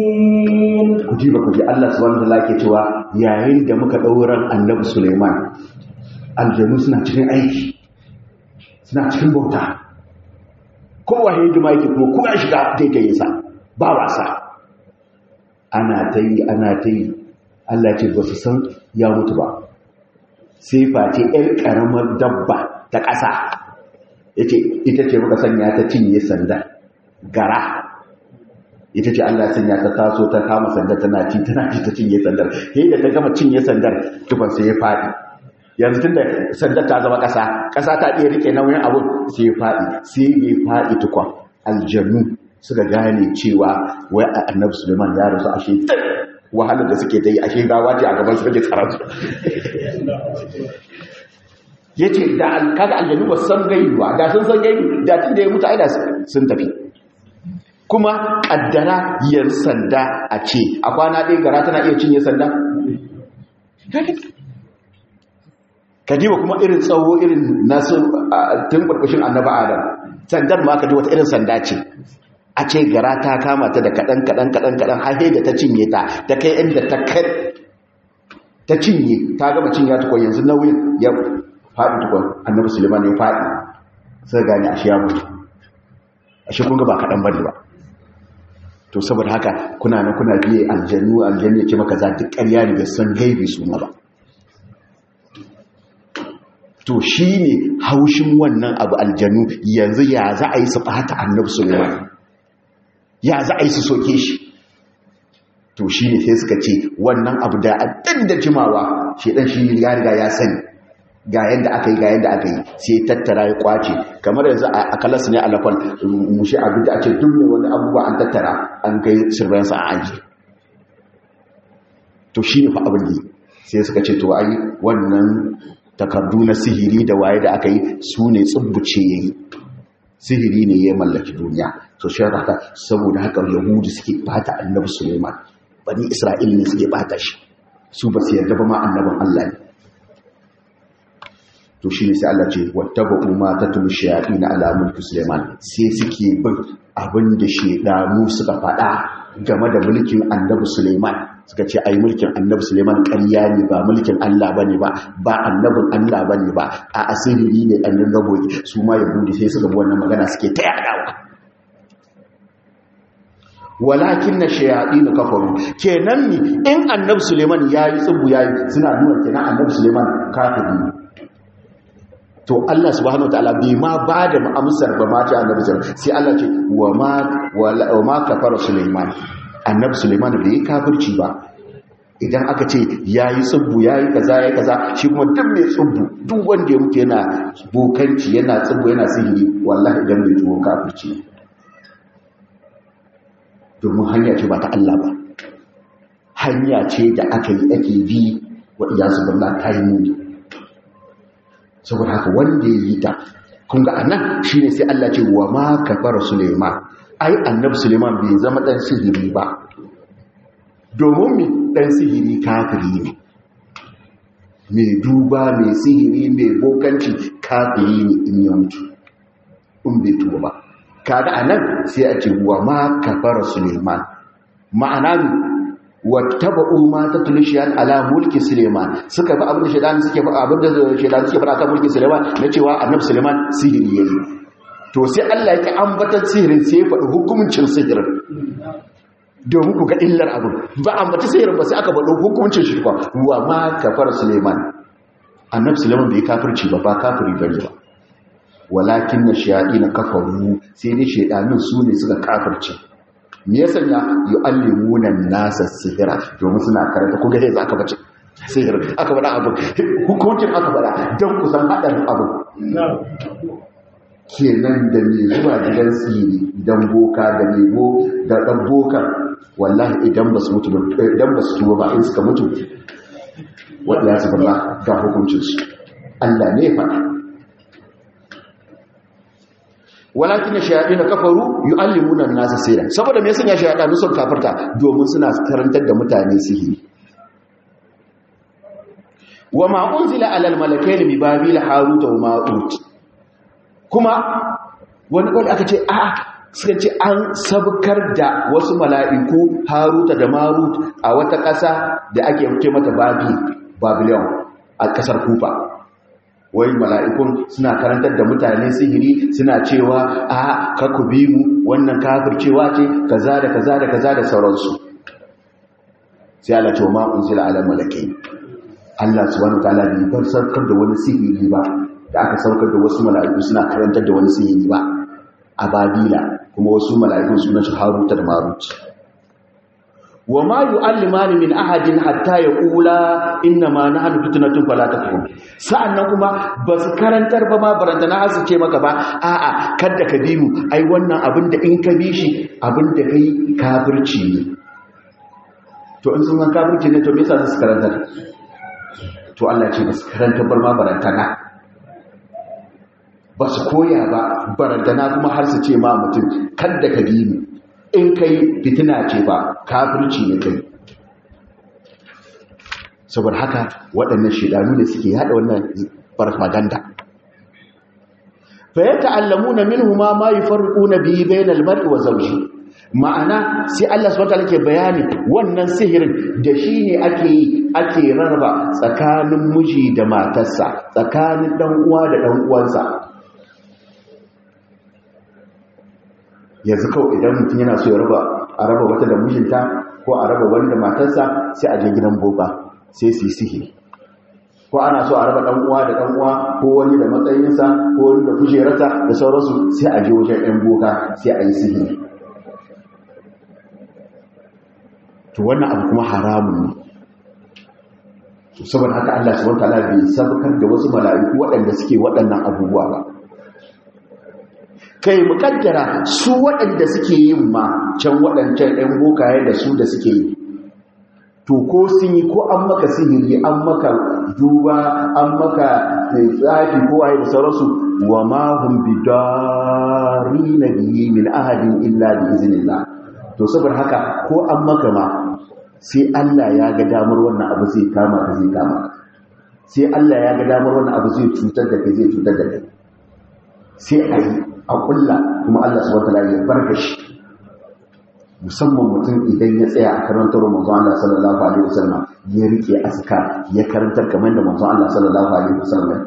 ji ba ku ji Allah subhanahu wa ta'ala ke cewa yayin da muka ɗauran annabi Suleiman aljanu suna cikin aiki suna cikin bauta kowa hidima yake kuma kuma ya shiga daidai sa ba wasa ana ta yi ana ta yi Allah ce ba su san ya mutu ba sai face ‘yar ƙaramar dabba ta ƙasa ya ce ita ce muka sanya ta cinye sanda gara ita ce Allah sanya ta taso ta kama sandar tana ci tana ci ta cinye sandar sai da ta gama cinye sandar tukun sai ya faɗi yanzu tun da sandar ta zama ƙasa ƙasa ta iya rike nauyin abun sai ya faɗi sai ya faɗi tukun aljanu suka gane cewa wai annabi suleiman ya rasu ashe wahalar da suke ta yi ashe gawa ce a gaban su rage karatu ya ce da kaga aljanu ba san gaibu ba da sun san gaibu da tun da ya mutu aida sun tafi kuma kaddara yan sanda a ce a kwana ɗaya gara tana iya cinye sanda ka jiwa kuma irin tsawo irin nasu tun ƙarƙashin annaba adam sandar ma ka ji wata irin sanda ce a ce gara ta kama ta da kaɗan kaɗan kaɗan kaɗan har da ta cinye ta ta kai inda ta kai ta cinye ta gama cinye tukwa yanzu nauyin ya faɗi tukwa annabi suleiman ya faɗi sai gane ashe ya mutu ashe kun ga ba kaɗan bane ba to saboda haka kuna na kuna biye aljannu aljannu ya ce maka za duk ƙarya ne bai san gaibi su ma ba to shi ne haushin wannan abu aljanu yanzu ya za a yi su ɓata annabi suleiman ya za a yi su soke shi to shi ne sai suka ce wannan abu da ɗan da jimawa shi ɗan shi ya riga ya sani ga yadda aka yi ga yadda aka yi sai tattara ya kwace kamar yanzu a kalas ne alafal mushi abin da ake duk mai wani abubuwa an tattara an kai sirransa a aji to shi ne fa abin da sai suka ce to ai wannan takardu na sihiri da waye da aka yi su ne tsubbuce ya yi sihiri ne ya mallaki duniya to shi haka saboda haka yahudu suke bata annabi suleiman bani isra'il ne suke bata shi su ba su yarda ba ma annabin allah ne to shi ne sai allah ce wattaba umma ta tulu shayaɗi na alamun suleiman sai suke bin abin da shaidanu suka faɗa game da mulkin annabi suleiman suka ce ai mulkin annabi suleiman ƙarya ne ba mulkin allah ba ne ba ba annabin allah ba ne ba a asiri ne ɗannin raboki su ma yahudu sai suka bi wannan magana suke ta yaɗawa walakin na shayaɗi na kafaru kenan ni in annabi suleiman ya yi tsubu ya yi suna nuna kenan annabi suleiman kafiri ne to Allah subhanahu wataala bai ma ba da amsar ba ma ta annabi suleiman sai Allah ce wa ma wa ma kafara suleiman annabi suleiman bai yi kafirci ba idan aka ce yayi tsubbu yayi kaza yayi kaza shi kuma duk mai tsubbu duk wanda ya mutu yana bokanci yana tsubbu yana sihiri wallahi idan bai tuwo kafirci domin hanya ce ba ta Allah ba hanya ce da aka yi ake bi wa iyasu billah ta yi muni saboda haka wanda ya yi ta kun ga anan shine sai Allah ce wa ma kafara Suleiman ai annabi Suleiman bai zama dan sihiri ba domin mi dan sihiri kafiri ne mai duba mai sihiri mai bokanci kafiri ne in ya mutu in bai tuba ba kaga anan sai a ce wa ma kafara Suleiman ma'ana wattaba'u ma tatlushiyan ala mulki Suleiman suka bi abin da shedan suke ba abin da shedan suke fara kan mulki Suleiman na cewa annabi Suleiman sihiri yayi to sai Allah yake ambatar sihirin sai ya faɗi hukuncin sihirin domin ku ga illar abin ba ambata sihirin ba sai aka faɗi hukuncin shi ba wa ma kafara Suleiman annabi Suleiman bai kafirci ba ba kafiri bane ba walakin na shayaɗi na kafaru sai dai shaidanin su ne suka kafirce me ya sanya yu'allimuna nasa sihira domin suna karanta kun ga sai aka bace sihir aka bada abu hukuncin aka bada don ku san hadarin abu kenan da me zuwa gidan sihiri idan boka da nemo da dan boka wallahi idan ba su mutu idan ba su tuba ba in suka mutu wadda ya saba ga hukuncin su Allah ne faɗa walakin shayaɗin kafaru yu'allimuna an-nasa sirra saboda me yasa shayaɗin sun kafirta domin suna karantar da mutane sihiri wa ma unzila ala al-malakaini bi babil harut wa marut kuma wani wani aka ce a suka ce an sabkar da wasu mala'iku haruta da marut a wata ƙasa da ake ce mata babi babylon a ƙasar kufa wai mala'ikun suna karantar da mutane sihiri suna cewa a kaku bi mu wannan kafircewa ce kaza da kaza da kaza da sauransu sai Allah ce ma unzila ala malakai Allah subhanahu wataala bai bar sarkar da wani sihiri ba da aka saukar da wasu mala'iku suna karantar da wani sihiri ba a babila kuma wasu mala'ikun suna shi haruta da marut wa ma yu'allimani min ahadin hatta yaqula inna ma nahnu fitnatun fala takfur sa'annan kuma basu karantar ba ma baranta na hasu ce maka ba a'a kada ka bi mu ai wannan abin da in ka bi shi abin da kai kafirci ne to in sun san kafirci ne to me yasa su karantar to Allah ce basu karantar bar ma baranta na ba su koya ba barantana kuma har su ce ma mutum kada ka bi mu in kai fitina ce ba kafirci ne kai saboda haka waɗannan shidanu da suke yada wannan farfaganda fa yata'allamuna minhuma ma yufarriquna bihi bainal mar'i wa zawji ma'ana sai Allah subhanahu wataala ke bayani wannan sihirin da shi ne ake yi ake rarraba tsakanin miji da matarsa tsakanin dan uwa da dan uwansa yanzu kawai idan mutum yana so ya raba a raba wata da mijinta ko a raba wani da matarsa sai a je gidan boba sai su yi sihiri ko ana so a raba dan uwa da dan uwa ko wani da matsayinsa ko wani da kujerarsa da sauransu sai a je wajen ɗan boka sai a yi sihiri to wannan abu kuma haramun ne saboda haka Allah subhanahu wataala bai sabkar da wasu mala'iku waɗanda suke waɗannan abubuwa ba kai mukaddara su waɗanda suke yin ma can waɗancan ɗan bokaye da su da suke yi to ko sun yi ko an maka sihiri an maka duba an maka tsafi ko waye da sauransu wa ma hum bidari na biyi min ahadin illa bi iznillah to saboda haka ko an maka ma sai Allah ya ga damar wannan abu zai kama ka zai kama sai Allah ya ga damar wannan abu zai cutar da kai zai cutar da kai sai a yi a kulla kuma Allah subhanahu wataala ya barka shi musamman mutum idan ya tsaya a karantar manzon Allah sallallahu alaihi wasallam ya rike aska ya karantar kamar da manzon Allah sallallahu alaihi wasallam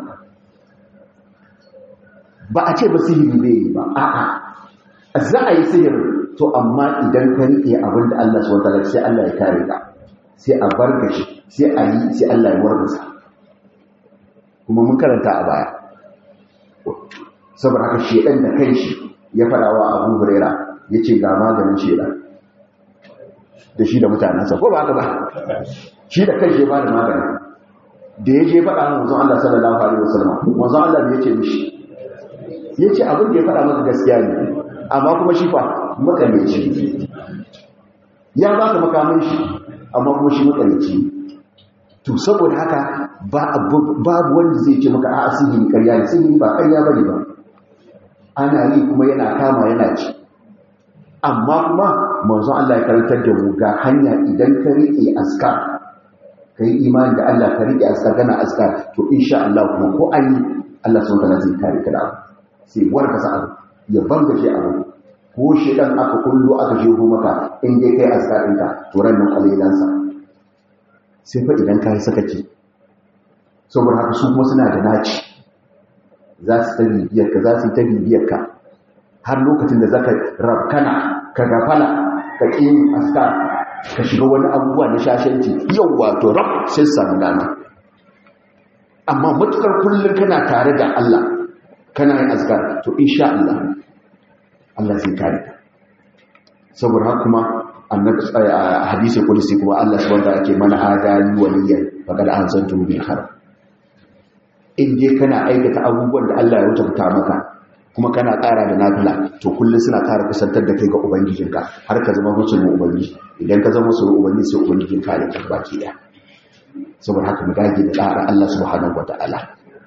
ba a ce ba sihiri bai yi ba a'a za a yi sihiri to amma idan ka rike abin da Allah subhanahu wataala sai Allah ya kare ka sai a barka shi sai a yi sai Allah ya warkasa kuma mun karanta a baya saboda haka shedan da kai shi ya fada wa Abu Huraira yace ga maganin shedan da shi da mutanansa ko ba haka ba shi da kai shi ba da magani da ya je fada manzon Allah sallallahu alaihi wasallam manzon Allah ne yace mishi yace abin da ya fada maka gaskiya ne amma kuma shi fa makameci ya ba ka makamin shi amma kuma shi makameci to saboda haka babu wanda zai ce maka a sihiri karya ne sihiri ba karya bane ba ana yi kuma yana kama yana ci amma kuma manzon Allah ya karantar da mu ga hanya idan ka rike askar ka yi imani da Allah ka rike askar kana askar to insha Allah kuma ko an yi Allah sun kana zai kare ka da abu sai warka sa abu ya banga shi abu ko shi dan aka kullu aka jeho maka in dai kai askar ɗinka to ran nan alailansa sai fa idan ka yi sakaci saboda haka su kuma suna da naci za su ta bibiyarka za su yi ta bibiyarka har lokacin da za ka rabkana ka gafala ka ƙin aska ka shiga wani abubuwa na shashanci yau wato rab sai samu dama amma matukar kullum kana tare da Allah kana yin aska to insha Allah Allah zai kare ka saboda haka kuma annabi hadisi kudusi kuma Allah subhanahu wa ta'ala ke mana adali waliyan faqad anzantu bil khair in dai kana aikata abubuwan da Allah ya wuta maka kuma kana ƙara da nafila to kullum suna ƙara kusantar da kai ga ubangijinka har ka zama musulmin ubangiji idan ka zama musulmin ubangiji sai ubangijin ka ya ka baki ɗaya saboda haka mu dage da ƙara Allah subhanahu wa ta'ala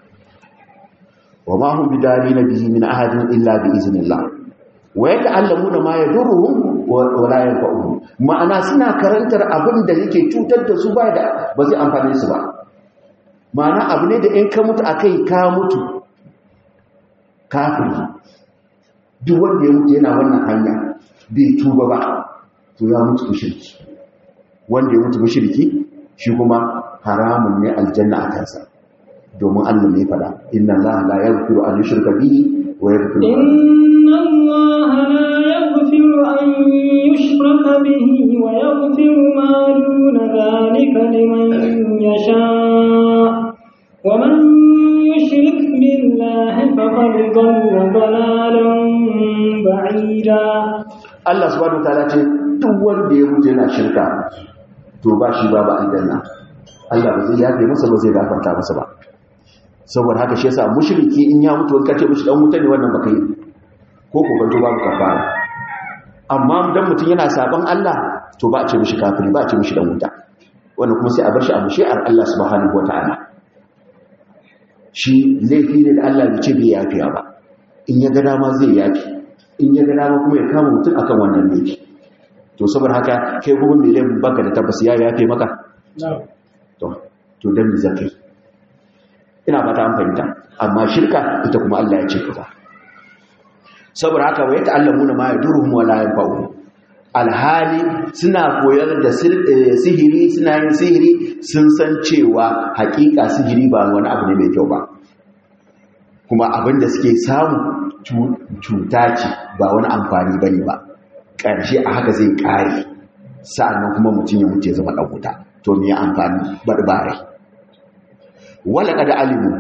wa ma hum bidalina bihi min ahadin illa bi iznillah wa yata'allamuna ma yadurruhum wa la yanfa'uhum ma'ana suna karantar abin da yake cutar da su ba da ba zai amfane su ba ma'ana abu ne da in ka mutu a kai ka mutu kafiri duk wanda ya mutu yana wannan hanya bai tuba ba to ya mutu mushriki wanda ya mutu mushriki shi kuma haramun ne aljanna a kansa domin Allah ne fada inna Allah la yaghfiru an yushraka bihi wa yaghfiru inna Allah la yaghfiru an yushraka bihi wa yaghfiru ma duna dhalika liman yasha wa man yushrik billahi faqad dhalla dhalalan ba'ida Allah subhanahu wa ta'ala ce duk wanda ya mutu yana shirka to ba shi babu aljanna Allah ba zai yafe masa ba zai gafarta masa ba saboda haka shi yasa mushriki in ya mutu kace mishi dan wuta ne wannan baka yi ko ko banto babu kafara amma dan mutun yana saban Allah to ba a ce mishi kafiri ba a ce mishi dan wuta wannan kuma sai a bar shi a mushi'ar Allah subhanahu wataala shi laifi ne da Allah ya ce bai yafiya ba in ya ga dama zai yafi in ya ga dama kuma ya kama mutum akan wannan laifi to saboda haka kai kuma mai laifin baka da tabbas ya yafe maka to to dan me zakai ina fata an fahimta amma shirka ita kuma Allah ya ce kaza saboda haka wa yata'allamuna ma yaduruhum wa la yanfa'uhum alhali suna koyar da sihiri suna yin sihiri sun san cewa hakika sihiri ba wani abu ne mai kyau ba kuma abin da suke samu cuta ce ba wani amfani bane ba ƙarshe a haka zai ƙare sa'annan kuma mutum ya mutu ya zama ɗan wuta to me amfani barbare wala kada alimu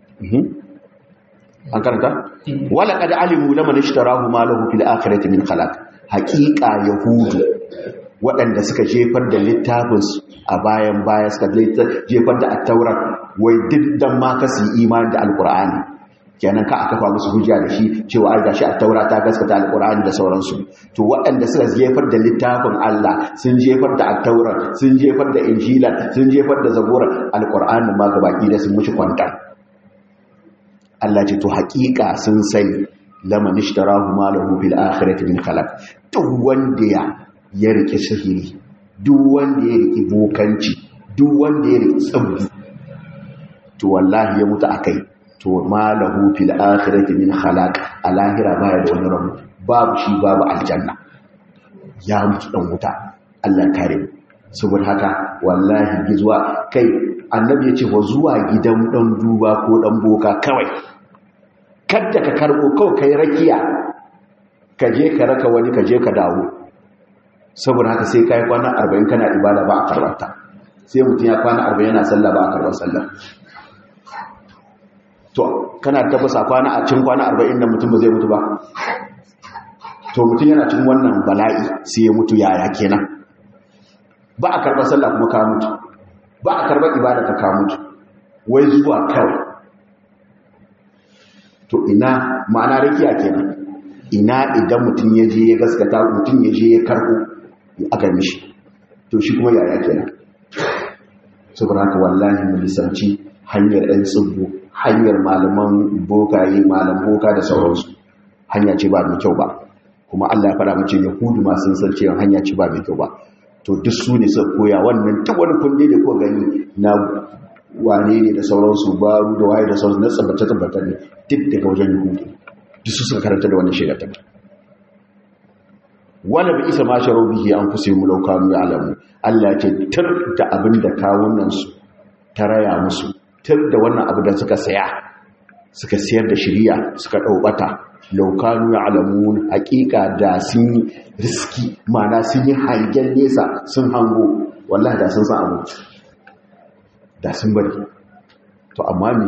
an karanta wala kada alimu laman ishtarahu ma lahu fil akhirati min khalaq haqiqa yahudu waɗanda suka jefar da littafin a bayan baya suka jefar da at-taurat wai diddan ma kasu imani da alqur'ani kenan ka aka fa musu hujja da shi cewa ai gashi at-taura ta gaskata al-qur'ani da sauransu to waɗanda suka jefar da littafin Allah sun jefar da at-taura sun jefar da injila sun jefar da zabura al-qur'ani ma gabaki da sun mushi kwanta Allah ce to haƙiƙa sun sani laman ishtarahu ma lahu fil akhirati min khalaq duk wanda ya ya rike sihiri duk wanda ya rike bokanci duk wanda ya rike tsabbi to wallahi ya mutu akai to ma lahu fil akhirati min khalaq a lahira baya da wani rabu babu shi babu aljanna ya mutu dan wuta Allah kare mu saboda haka wallahi gizuwa kai annabi ya ce wa zuwa gidan dan duba ko dan boka kawai kadda ka karbo kawai kai rakiya ka je ka raka wani ka je ka dawo saboda haka sai kai kwana 40 kana ibada ba a karbata sai mutum ya kwana 40 yana sallah ba a karbar sallah to kana tabbasa kwana a cikin kwana 40 da mutum ba zai mutu ba to mutum yana cikin wannan bala'i sai ya mutu yaya kenan ba a karɓar sallah kuma ka mutu ba a karɓar ibada ka ka mutu wai zuwa kawai to ina ma'ana rakiya kenan ina idan mutum ya je ya gaskata mutum ya je ya karɓo aka mishi to shi kuma yaya kenan saboda haka wallahi mu lisanci hanyar ɗan tsibbo hanyar malaman bokaye malam boka da sauransu hanya ce ba mai kyau ba kuma Allah ya fara mace yahudu ma sun san cewa hanya ce ba mai kyau ba to duk su ne suka koya wannan ta wani kunde da ko gani na wane ne da sauransu baru da waye da sauransu na tsabbata tabbata ne duk daga wajen yahudu duk su suka karanta da wannan shiga ta wala bi isa ma sharo bihi an kusa mu laukanu ya alamu Allah ya ce tar da abin da kawunan su ta raya musu tar da wannan abu da suka saya suka siyar da shiriya suka ɗaubata laukanu ya alamun hakika da sun yi riski mana sun yi hangen nesa sun hango wallahi da sun san abu da sun bari to amma ne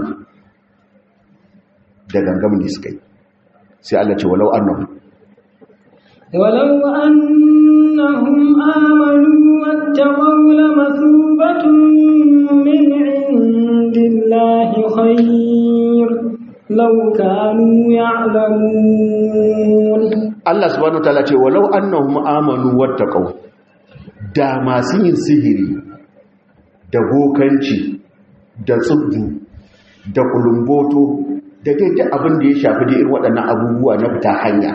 da gangam ne suka yi sai Allah ce walau annahu ولو أنهم آمنوا واتقوا لمثوبة من عند الله خير لو كانوا يعلمون Allah subhanahu wataala ce walau annahum amanu wattaqau da masu yin sihiri da bokanci da tsubbu da kulumboto da daidai abin da ya shafi da irin waɗannan abubuwa na fita hanya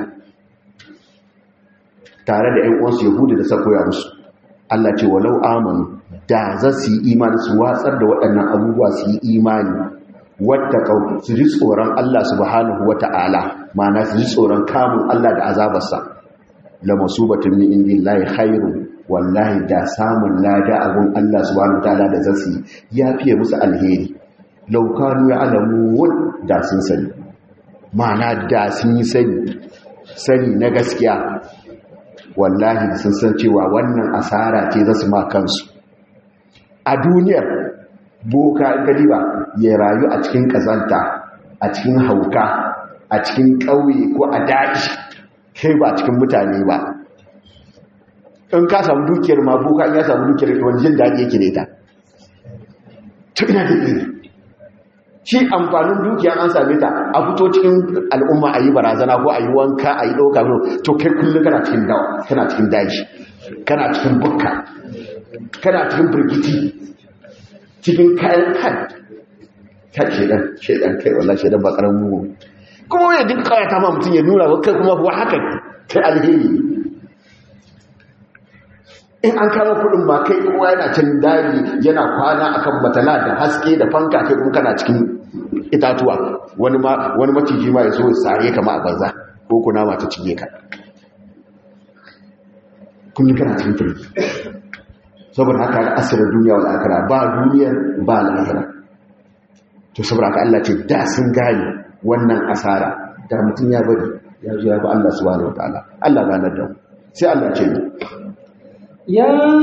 tare da 'yan uwansu yahudu da sakoya musu Allah ce walau amanu da za su yi imani su watsar da waɗannan abubuwa su yi imani wattaqau su ji tsoron Allah subhanahu wata'ala ma'ana su ji tsoron kamun Allah da azabarsa la masubatun min indillahi khairu wallahi da samun lada abun Allah subhanahu wata'ala da zasu ya fiye musu alheri law kanu ya'lamun da sun sani ma'ana da sun yi sani sani na gaskiya wallahi sun san cewa wannan asara ce zasu ma kansu a duniyar boka galiba ya rayu a cikin kazanta a cikin hauka a cikin ƙauye ko a daji kai ba cikin mutane ba in ka samu dukiyar ma boka in ya samu dukiyar wani jin daji yake da ita tukina da iri shi amfanin dukiyar an same ta a fito cikin al'umma a yi barazana ko a yi wanka a yi ɗauka to kai kullum kana cikin dawa kana cikin daji kana cikin bukka kana cikin birgiti cikin kayan kan ta shedan shedan kai wallah shedan ba karamin mugu kuma ya duk kawata ma mutum ya nuna kai kuma kuwa haka kai alheri in an kama kudin ba kai kowa yana can daji yana kwana akan matala da haske da fanka kai kuma kana cikin itatuwa wani ma wani maciji ma ya so ya sare kama a banza ko kuna ma ta cinye ka kullum kana cikin firki saboda haka da asirar duniya wa akara ba duniyar ba lahira to saboda haka Allah ce da sun gane wannan asara da mutum ya bari ya zo ya ba Allah subhanahu wataala Allah ganar da mu sai Allah ce يا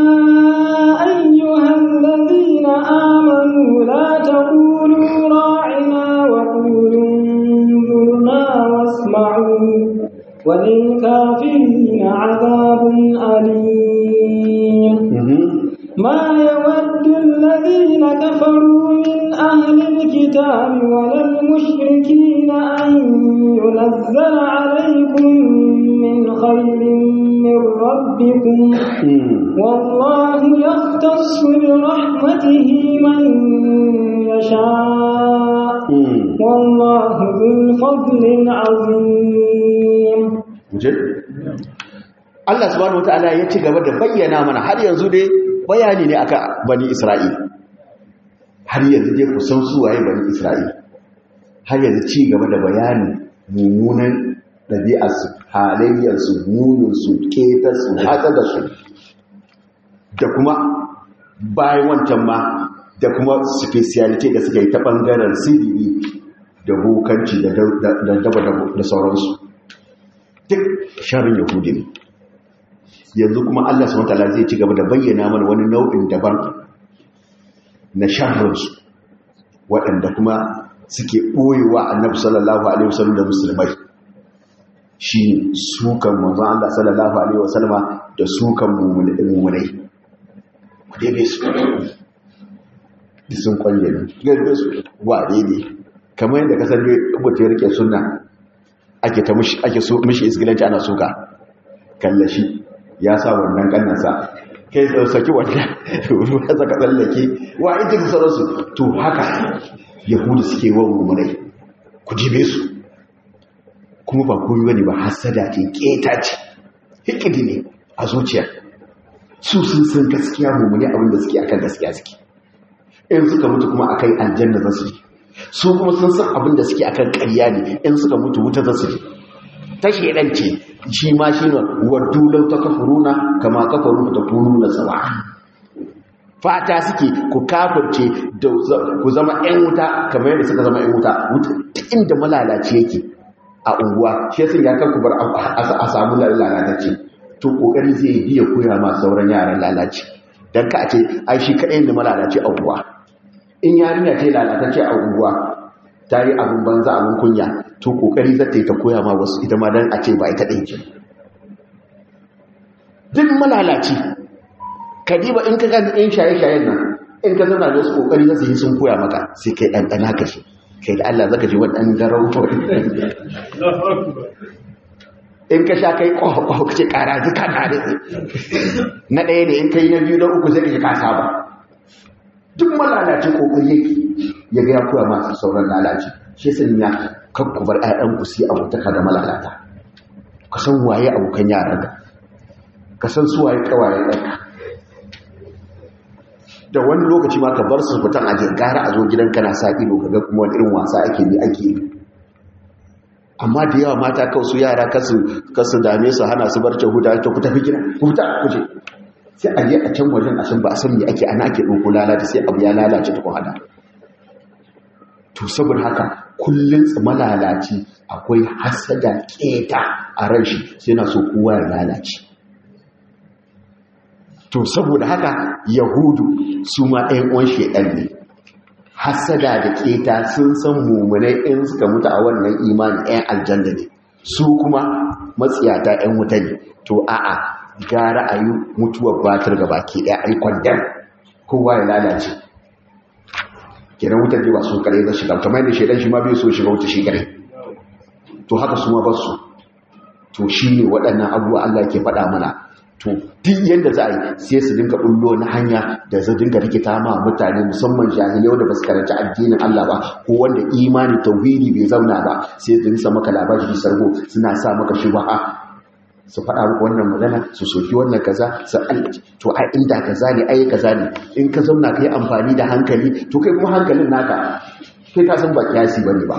أيها الذين آمنوا لا تقولوا راعنا وقولوا انظرنا واسمعوا وللكافرين عذاب أليم ما يود الذين كفروا من أهل الكتاب ولا المشركين أن ينزل عليكم من خير من ربكم والله يختص برحمته من يشاء والله ذو الفضل العظيم Allah subhanahu wataala ya ci gaba da bayyana mana har yanzu dai bayani ne akan bani Isra'il har yanzu dai ku san su waye bani Isra'il har yanzu ci gaba da bayani mummunan ɗabi'arsu halayyarsu muninsu ketarsu hatsadarsu da kuma bayan wancan ma da kuma speciality da suka yi ta ɓangaren sirri da bokanci da daba da sauransu duk sharin yahudi ne yanzu kuma allah su matala zai ci gaba da bayyana mana wani nau'in daban na shahararsu waɗanda kuma suke ɓoyewa annabi sallallahu alaihi wasallam da musulmai shi sukan manzon Allah sallallahu alaihi wasallama da sukan mummunai ku dai su da sun kwalle ne gaba su wade ne kamar yadda kasar ne abuta ya rike suna ake ta ake so mishi isgilanci ana suka kallashi ya sa wannan kannansa kai saki wanda ruwa saka tsallake wa ita da sauransu to haka yahudu suke wa mummunai ku jibe su kuma ba koyi wani ba hasada ce keta ce hikidi ne a zuciya su sun san gaskiya mummuni abinda suke akan gaskiya suke in suka mutu kuma akai aljanna za su yi su kuma sun san abinda suke akan ƙarya ne in suka mutu wuta za su yi ta shedan ce shi ma shi ne waddu lau ta kafuruna kama kafaru ta kununa tsawa fata suke ku kafirce da ku zama 'yan wuta kamar yadda suka zama 'yan wuta inda malalaci yake a unguwa shi yasa ya kan kubar a samu lalatacce to kokari zai biya koya ma sauran yaran lalace dan ka ce ai shi kadai ne malalace a unguwa in yarinya ce lalatacce a unguwa ta yi abin banza abin kunya to kokari za ta yi ta koya ma wasu ita ma dan a ce ba ita ɗin ce duk malalaci kadiba in ka gani in shaye-shayen nan in ka zana da wasu kokari za su yi sun koya maka sai kai ɗanɗana ka shi kai da Allah zaka ji waɗannan garau in ka sha kai ƙwaƙwa ka ce ƙara duka na da na ɗaya ne in ka yi na biyu na uku sai ka ji ka saba duk malalacin ƙoƙari yake ya ga ya koya masu sauran lalaci shi sun ya kakku bar ƴaƴan ku su yi abutaka da malalata ka san waye abokan yaran ka ka san su waye ƙawayen ɗanka da wani lokaci ma ka bar su fitan a gara a zo gidan kana sa ido ka ga kuma wani irin wasa ake yi ake yi amma da yawa mata kawai su yara kasu dame su hana su barci huta ta ku tafi gida ku fita ku je sai a je a can wajen a san ba a san me ake ana ake ɗauko lalata sai abu ya lalace ta hada to saboda haka kullum malalaci akwai hasada keta a ran shi sai na so kowa ya lalace to saboda haka yahudu su ma ɗayan uwan shedan ne hasada da keta sun san mummunai in suka mutu a wannan imani ɗayan aljanna ne su kuma matsiyata ɗan wuta ne to a'a gara a yi mutuwar batar ga baki ɗaya a yi kwandon kowa ya lalace kenan wutar ne ba su kare za shiga kamar da shaidan shi ma bai so shiga wuta shi kare to haka su ma ba su to shi ne waɗannan abubuwa Allah ke faɗa mana to duk yadda za a yi sai su dinga bullo na hanya da zai dinga rikita ma mutane musamman jahilai wanda ba su karanta addinin Allah ba ko wanda imani tauhidi bai zauna ba sai su dinga maka labari sargo suna sa maka shubha su faɗa muku wannan magana su soki wannan kaza su to ai inda kaza ne ai kaza ne in ka zauna kai amfani da hankali to kai kuma hankalin naka kai ka san ba kiyasi bane ba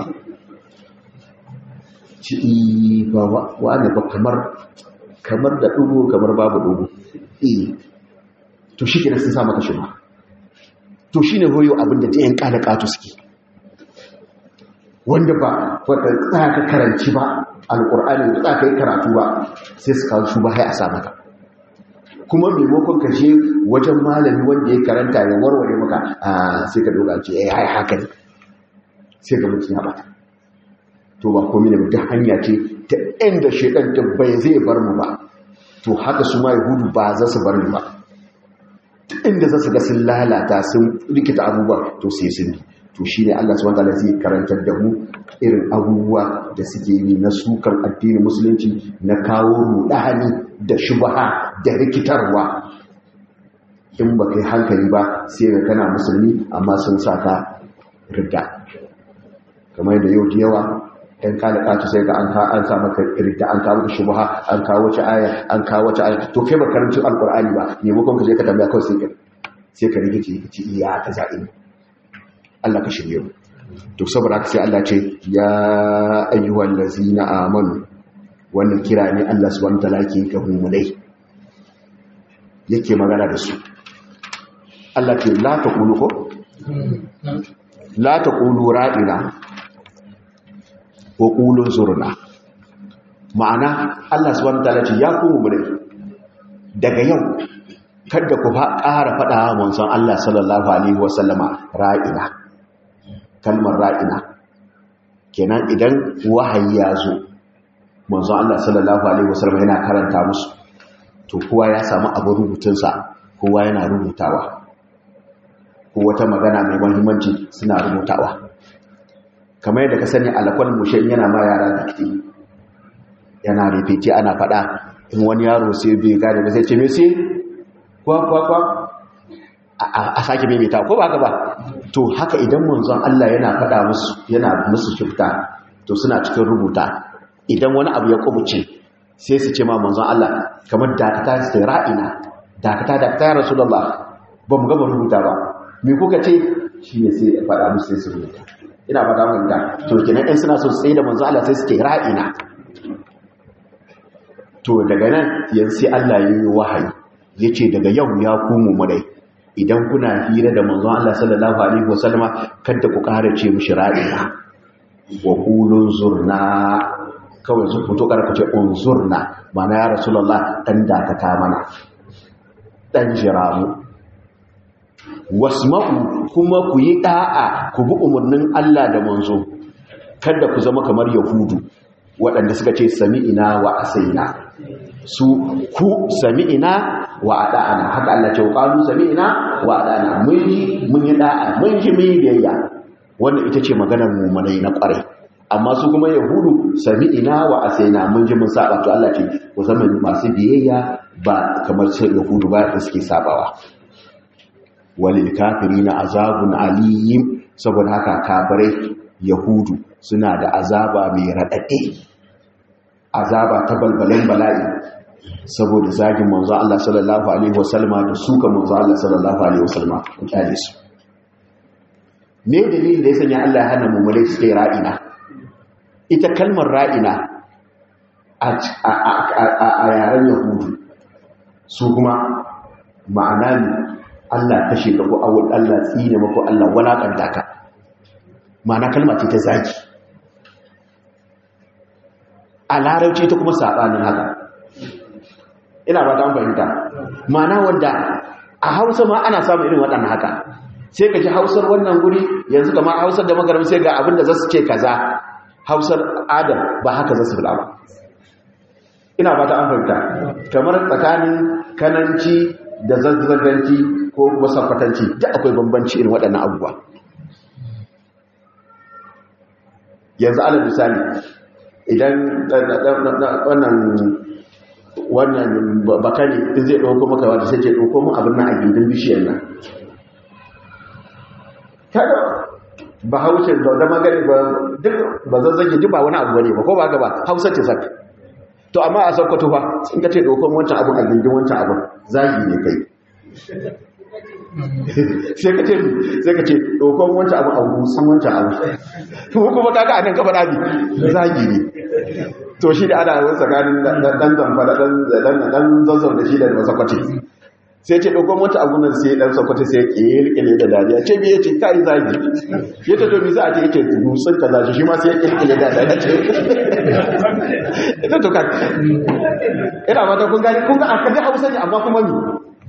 ci ba wa ne ba kamar kamar da dubu kamar babu dubu eh to shi kenan sun sa maka shi ba to shine hoyo abin da ɗayan kada katu suke wanda ba wanda tsaka karanci ba alƙur'ani da tsaka yi karatu ba sai su kawo shi ba hai a sa maka kuma maimakon ka je wajen malami wanda ya karanta ya warware maka a sai ka doga ce ya yi haka ne sai ga mutum ya bata to ba komi ne duk hanya ce ta inda shaidan da bai zai bar mu ba to haka su ma yahudu ba za su bar mu ba inda za su ga sun lalata sun rikita abubuwa to sai sun bi to shi ne Allah subhanahu wataala zai karantar da mu irin abubuwa da suke yi na sukan addinin musulunci na kawo rudani da shubha da rikitarwa in ba kai hankali ba sai ga kana musulmi amma sun saka ridda kamar da yau da yawa ɗan kalakatu sai ga an sa maka ridda an kawo maka shubha an kawo wace aya an kawo wace aya to kai ba karancin alkur'ani ba maimakon ka je ka tambaya kawai sai ka sai ka rikice ka ci iya ka za'i Allah ka shirye mu to saboda haka sai Allah ce ya ayyuhal ladzina amanu wannan kira ne Allah subhanahu wataala ke ga mu'minai yake magana da su Allah ce la taqulu ko la taqulu ra'ina ko qulu zurna ma'ana Allah subhanahu wataala ce ya ku mu'minai daga yau kada ku ƙara faɗa manzon Allah sallallahu alaihi wasallama ra'ina kalmar ra'ina kenan idan wahayi ya zo manzon Allah sallallahu alaihi wasallam yana karanta musu to kowa ya samu abin rubutunsa kowa yana rubutawa ko wata magana mai muhimmanci suna rubutawa kamar yadda ka sani alakwal mushe yana ma yara dikti yana rifece ana faɗa in wani yaro sai bai gane ba sai ce me sai kwa kwa kwa a sake maimaita ko ba haka ba to haka idan manzon Allah yana faɗa musu yana musu shifta to suna cikin rubuta idan wani abu ya kubuce sai su ce ma manzon Allah kamar dakata su ra'ina dakata dakata ya rasulullah ba mu gaba rubuta ba me kuka ce shi ne sai faɗa musu sai su rubuta ina faɗa mun da to kenan in suna so su tsaye da manzon Allah sai su ce ra'ina to daga nan yanzu sai Allah ya yi wahayi yace daga yau ya kumu mu dai idan kuna hira da manzon Allah sallallahu alaihi wasallama kada ku ƙara ce mishi ra'ina wa qulun zurna kawai su fito ƙara ce unzurna mana ya rasulullah dan dakata mana dan jiramu wasma'u kuma ku yi da'a ku bi umarnin Allah da manzo kada ku zama kamar yahudu waɗanda suka ce sami'ina wa asaina su ku sami'ina wa ada'ana haka Allah ce qalu sami'na wa ada'ana mun yi mun yi da'a mun ji mun yi biyayya wannan ita ce maganar mu'minai na kwarai amma su kuma yahudu sami'na wa asaina mun ji mun saba to Allah ce ku zama masu biyayya ba kamar sai yahudu ba da suke sabawa walil kafirina azabun aliyim saboda haka kafirai yahudu suna da azaba mai radade azaba ta balbalin bala'i saboda zagin manzo Allah sallallahu alaihi wasallama da suka manzo Allah sallallahu alaihi wasallama ku kyale su me dalilin da ya sanya Allah ya hana mu mulai suke ra'ina ita kalmar ra'ina a yaren yahudu su kuma ma'ana ne Allah kashe ka ko awul Allah tsine mako Allah walakanta ka ma'ana kalma ce ta zagi a larauci ta kuma saɓanin haka ina ba ta fahimta ma'ana wanda a hausa ma ana samun irin waɗannan haka sai ka ji hausar wannan guri yanzu kama hausar da magaram sai ga abinda za su ce kaza hausar adam ba haka za su fada ba ina ba ta an fahimta kamar tsakanin kananci da zazzaganci ko kuma sakwatanci da akwai bambanci irin waɗannan abubuwa yanzu ala misali idan wannan wannan bakari in zai ɗauko maka wata sai ce ɗauko mu abin nan a gindin bishiyar nan kada ba haushe da da magani ba duk ba zazzage duk ba wani abu bane ba ko ba ga ba hausa ce zaka to amma a sakkwato fa in ka ce ɗauko wancan abin a gindin wancan abin zagi ne kai sai ka ce sai ka ce ɗauko wancan abin a gusan wancan abin kuma kaga a nan gaba ɗabi zagi ne to shi da ana wani tsakanin dan zamfara dan zazzau da shi da masakwace sai ce ɗaukon wata agunan sai ɗan sakwace sai ƙirƙire da dariya ce biye ce ka yi zagi ya ta domin za a ce yake dutsen ka zashi shi ma sai ƙirƙire da dariya ce ita to ka ina mata kun gani kun ga a kaji hausa ne amma kuma ni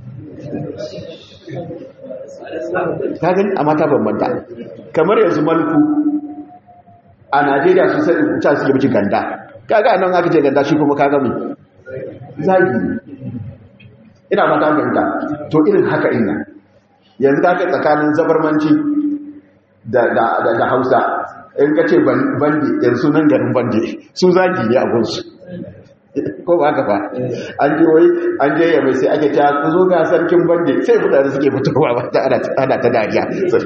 ka gani a mata bambanta kamar yanzu malku a najeriya su sai ta suke miki ganda kaga nan aka ce ganda shi kuma kaga mai zagi ina mata ganda to irin haka ina yanzu ka kai tsakanin zabarmanci da da hausa in ka ce bandi yanzu nan garin bandi su zagi ne a gunsu ko ba haka ba an je wai an je yamai sai ake ta ku zo ga sarkin bandi sai mutane suke fitowa ba ta ana ta dariya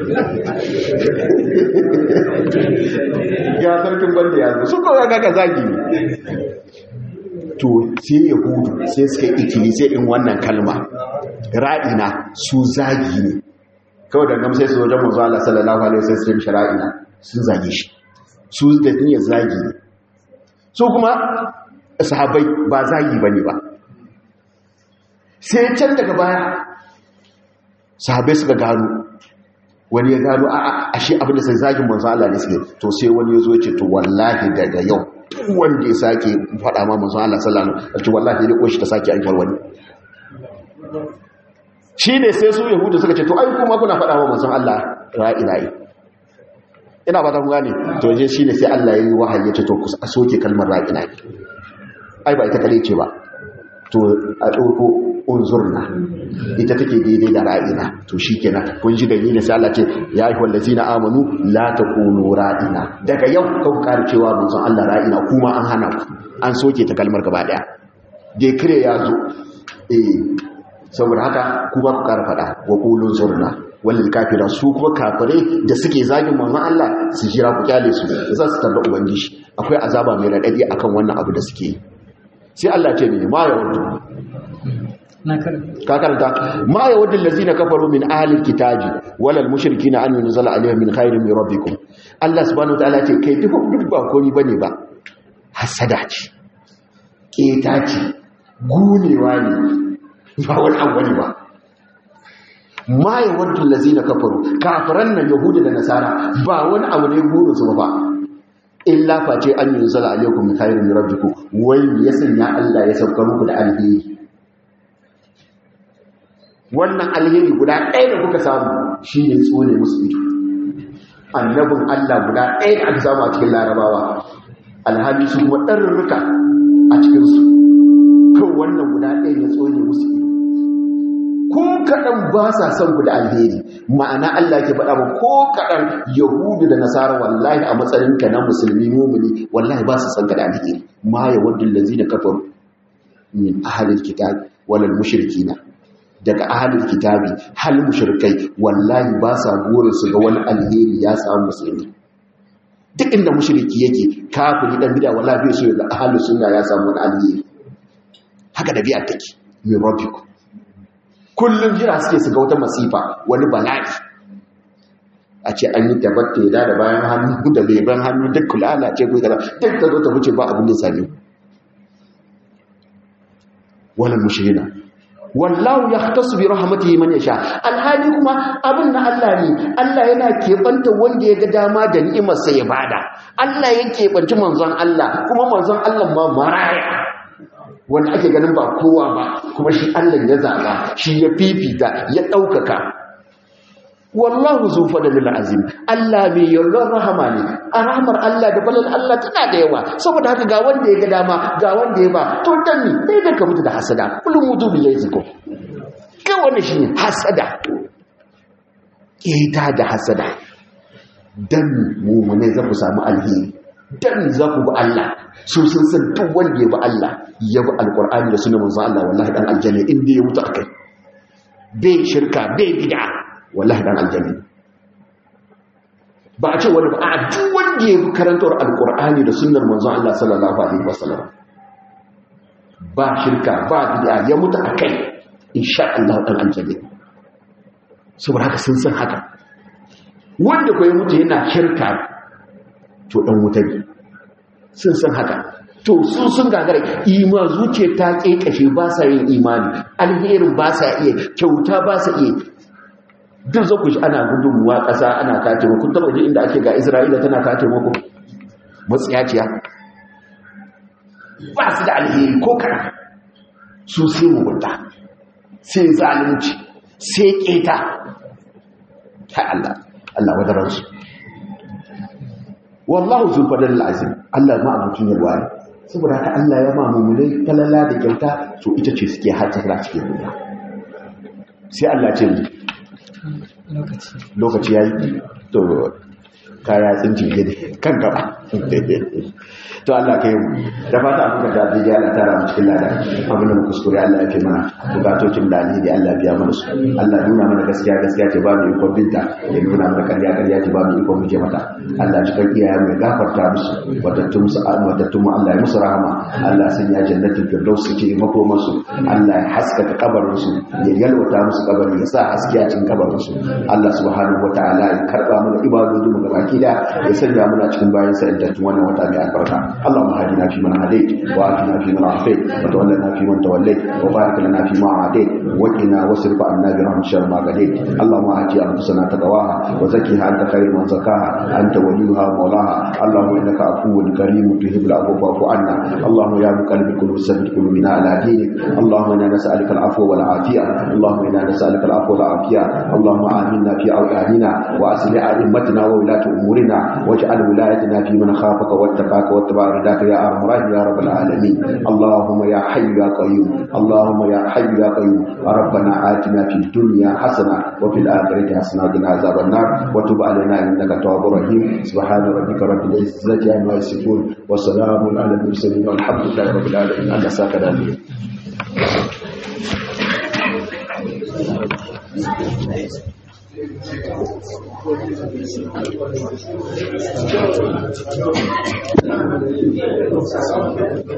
ga sarkin bandi ya zo su kowa ga zagi ne to sai yahudu sai suka ikili sai in wannan kalma ra'ina su zagi ne kawai da gamsai su wajen manzo Allah sallallahu alaihi wasallam sai ra'ina sun zage shi su da niyyar zagi ne su kuma sahabbai ba zagi bane ba sai can daga baya sahabbai suka gano wani ya gano a ashe abin da sai zagin manzo Allah ne suke to sai wani ya zo ya ce to wallahi daga yau wanda ya sake faɗa ma manzo Allah sallallahu alaihi wasallam wallahi ne ko shi ta sake aikar wani shi ne sai su yahudu suka ce to ai kuma kuna faɗa ma manzo Allah ra'ina'i ina ba ta ku gane to je shi ne sai Allah ya yi wahayi ya ce to ku soke kalmar ra'ina'i ai ba ita kare ce ba to a ɗauko unzurna ita take daidai da ra'ina to shi kenan kun ji dalilin sai Allah ce ya yi wallazi na amanu la ta kunu ra'ina daga yau kan kare cewa manzon Allah ra'ina kuma an hana ku an soke ta kalmar gaba daya dekire ya zo eh saboda haka kuma ku kara fada wa qulun zurna wallil kafira su kuma kafire da suke zagin manzon Allah su jira ku kyale su za su tarda ubangiji akwai azaba mai radadi akan wannan abu da suke yi sai Allah ce ne ma ya wudu ka karanta ma ya wudu lazina kafaru min ahlil kitabi walal mushrikina an yunzala alaihim min khairin min rabbikum Allah subhanahu wataala ce kai duk duk ba komai bane ba hasada ce keta ce gunewa ne ba wani abu ne ba ma ya wudu lazina kafaru kafiran nan yahudi da nasara ba wani abu ne burin su ba illa face an yi zala alaikum khairin rabbikum wai ya sanya Allah ya saukar muku da alheri wannan alheri guda ɗaya da kuka samu shine tsone musu ido annabin Allah guda ɗaya da aka samu a cikin larabawa alhali su kuma ɗarurruka a cikinsu kan wannan guda ɗaya ya tsone musu ido ko kaɗan ba sa son ku da alheri ma'ana Allah ke faɗa ba ko kaɗan yahudu da nasara wallahi a matsayinka na musulmi mumuni wallahi ba su son ka da alheri ma ya wadda lazi da kafaru min ahalin kitabi walal mushrikina daga ahalin kitabi hal mushrikai wallahi ba sa burin su ga wani alheri ya samu musulmi duk inda mushriki yake kafiri dan bid'a wallahi bai so ga ahalin sunna ya samu wani alheri haka dabi'a take min rabbikum kullum jira suke su ga wata masifa wani bala'i a ce an yi tabatta ya da bayan hannu da beban hannu duk kula ce ko kaza duk ta zo ta wuce ba abin da same wala mushrina wallahu yahtasu bi rahmatihi man yasha alhali kuma abin na Allah ne Allah yana keɓanta wanda ya ga dama da ni'imar sa ya bada Allah ya keɓanci manzon Allah kuma manzon Allah ma maraya wanda ake ganin ba kowa ba kuma shi Allah ya zaba shi ya fifita ya ɗaukaka wallahu zu fadlil azim Allah mai yallon rahama ne a rahamar Allah da balal Allah tana da yawa saboda haka ga wanda ya ga dama ga wanda ya ba to dan ni sai da ka mutu da hasada kullum mutu bi yaziko kai wannan shine hasada kita da hasada dan mu ne za ku samu alheri dan za ku bi Allah su sun san duk wanda ya bi Allah ya bi alqur'ani da sunan manzo Allah wallahi dan aljanna inda ya mutu akai bai shirka bai bid'a wallahi dan aljanna ba a ce wani ba a duk wanda ya karantar alkur'ani da sunnar manzon Allah sallallahu alaihi wasallam ba shirka ba bid'a ya mutu akai insha Allah dan aljanna saboda haka sun san haka wanda ko ya mutu yana shirka to dan wuta ne sun san haka to su sun gagara ima zuciya ta kekashe ba sa yin imani alherin ba sa iya kyauta ba sa iya duk za ku shi ana gudunmuwa ƙasa ana ta taimako taba ji inda ake ga isra'ila tana ta taimako matsiyaciya ba su da alheri ko kara su sai mugunta sai zalunci sai keta ta Allah Allah wadaransu wallahu zulfadar azim Allah ma abucin yalwa ne saboda haka Allah ya ma mummulai talala da kyauta to ita ce suke hajjara cikin duniya sai Allah ce lokaci ya yi to kaya tsinci gidi kan gaba to Allah ka yi mu da fata abu ka dace ya Allah tara mu cikin lada abin da kuskure Allah ya fi mana bukatocin da alheri Allah biya mana su Allah nuna mana gaskiya gaskiya ce ba mu ikon binta ya nuna mana karya karya ce ba mu ikon muke mata Allah ci kan iyayen mu gafarta musu wadattun musu wadattun mu Allah ya musu rahama Allah sun ya jannatin firdaus ce makoman su Allah ya haskaka kabarin su ya yalwata musu kabarin ya sa haske a cikin kabarin su Allah subhanahu wataala ya karba mana ibadodin mu gabaki da ya sanya muna cikin bayan sa intattun wannan wata mai albarka اللهم هدنا فيمن هديت وآتنا فيمن عافيت وتولنا فيمن توليت وبارك لنا فيما أعطيت وقنا واصرف عنا برحمتك شر ما قضيت اللهم آت أنفسنا تقواها وزكها أنت خير من زكاها أنت وليها مولاها اللهم إنك عفو كريم تحب العفو فاعف عنا اللهم يا مقلب القلوب ثبت قلوبنا على دينك اللهم إنا نسألك العفو والعافية اللهم إنا نسألك العفو والعافية اللهم آمنا في أوطاننا وأصلح أئمتنا وولاة أمورنا واجعل ولايتنا في من خافك واتقاك واتبع رضاك يا ارحم الراحمين يا رب العالمين اللهم يا حي يا قيوم اللهم يا حي يا قيوم ربنا آتنا في الدنيا حسنه وفي الاخره حسنه وقنا عذاب النار وتب علينا انك تواب رحيم سبحان ربك رب العزه عما يصفون وسلام على المرسلين والحمد لله رب العالمين الله ساكن عليه Thank you.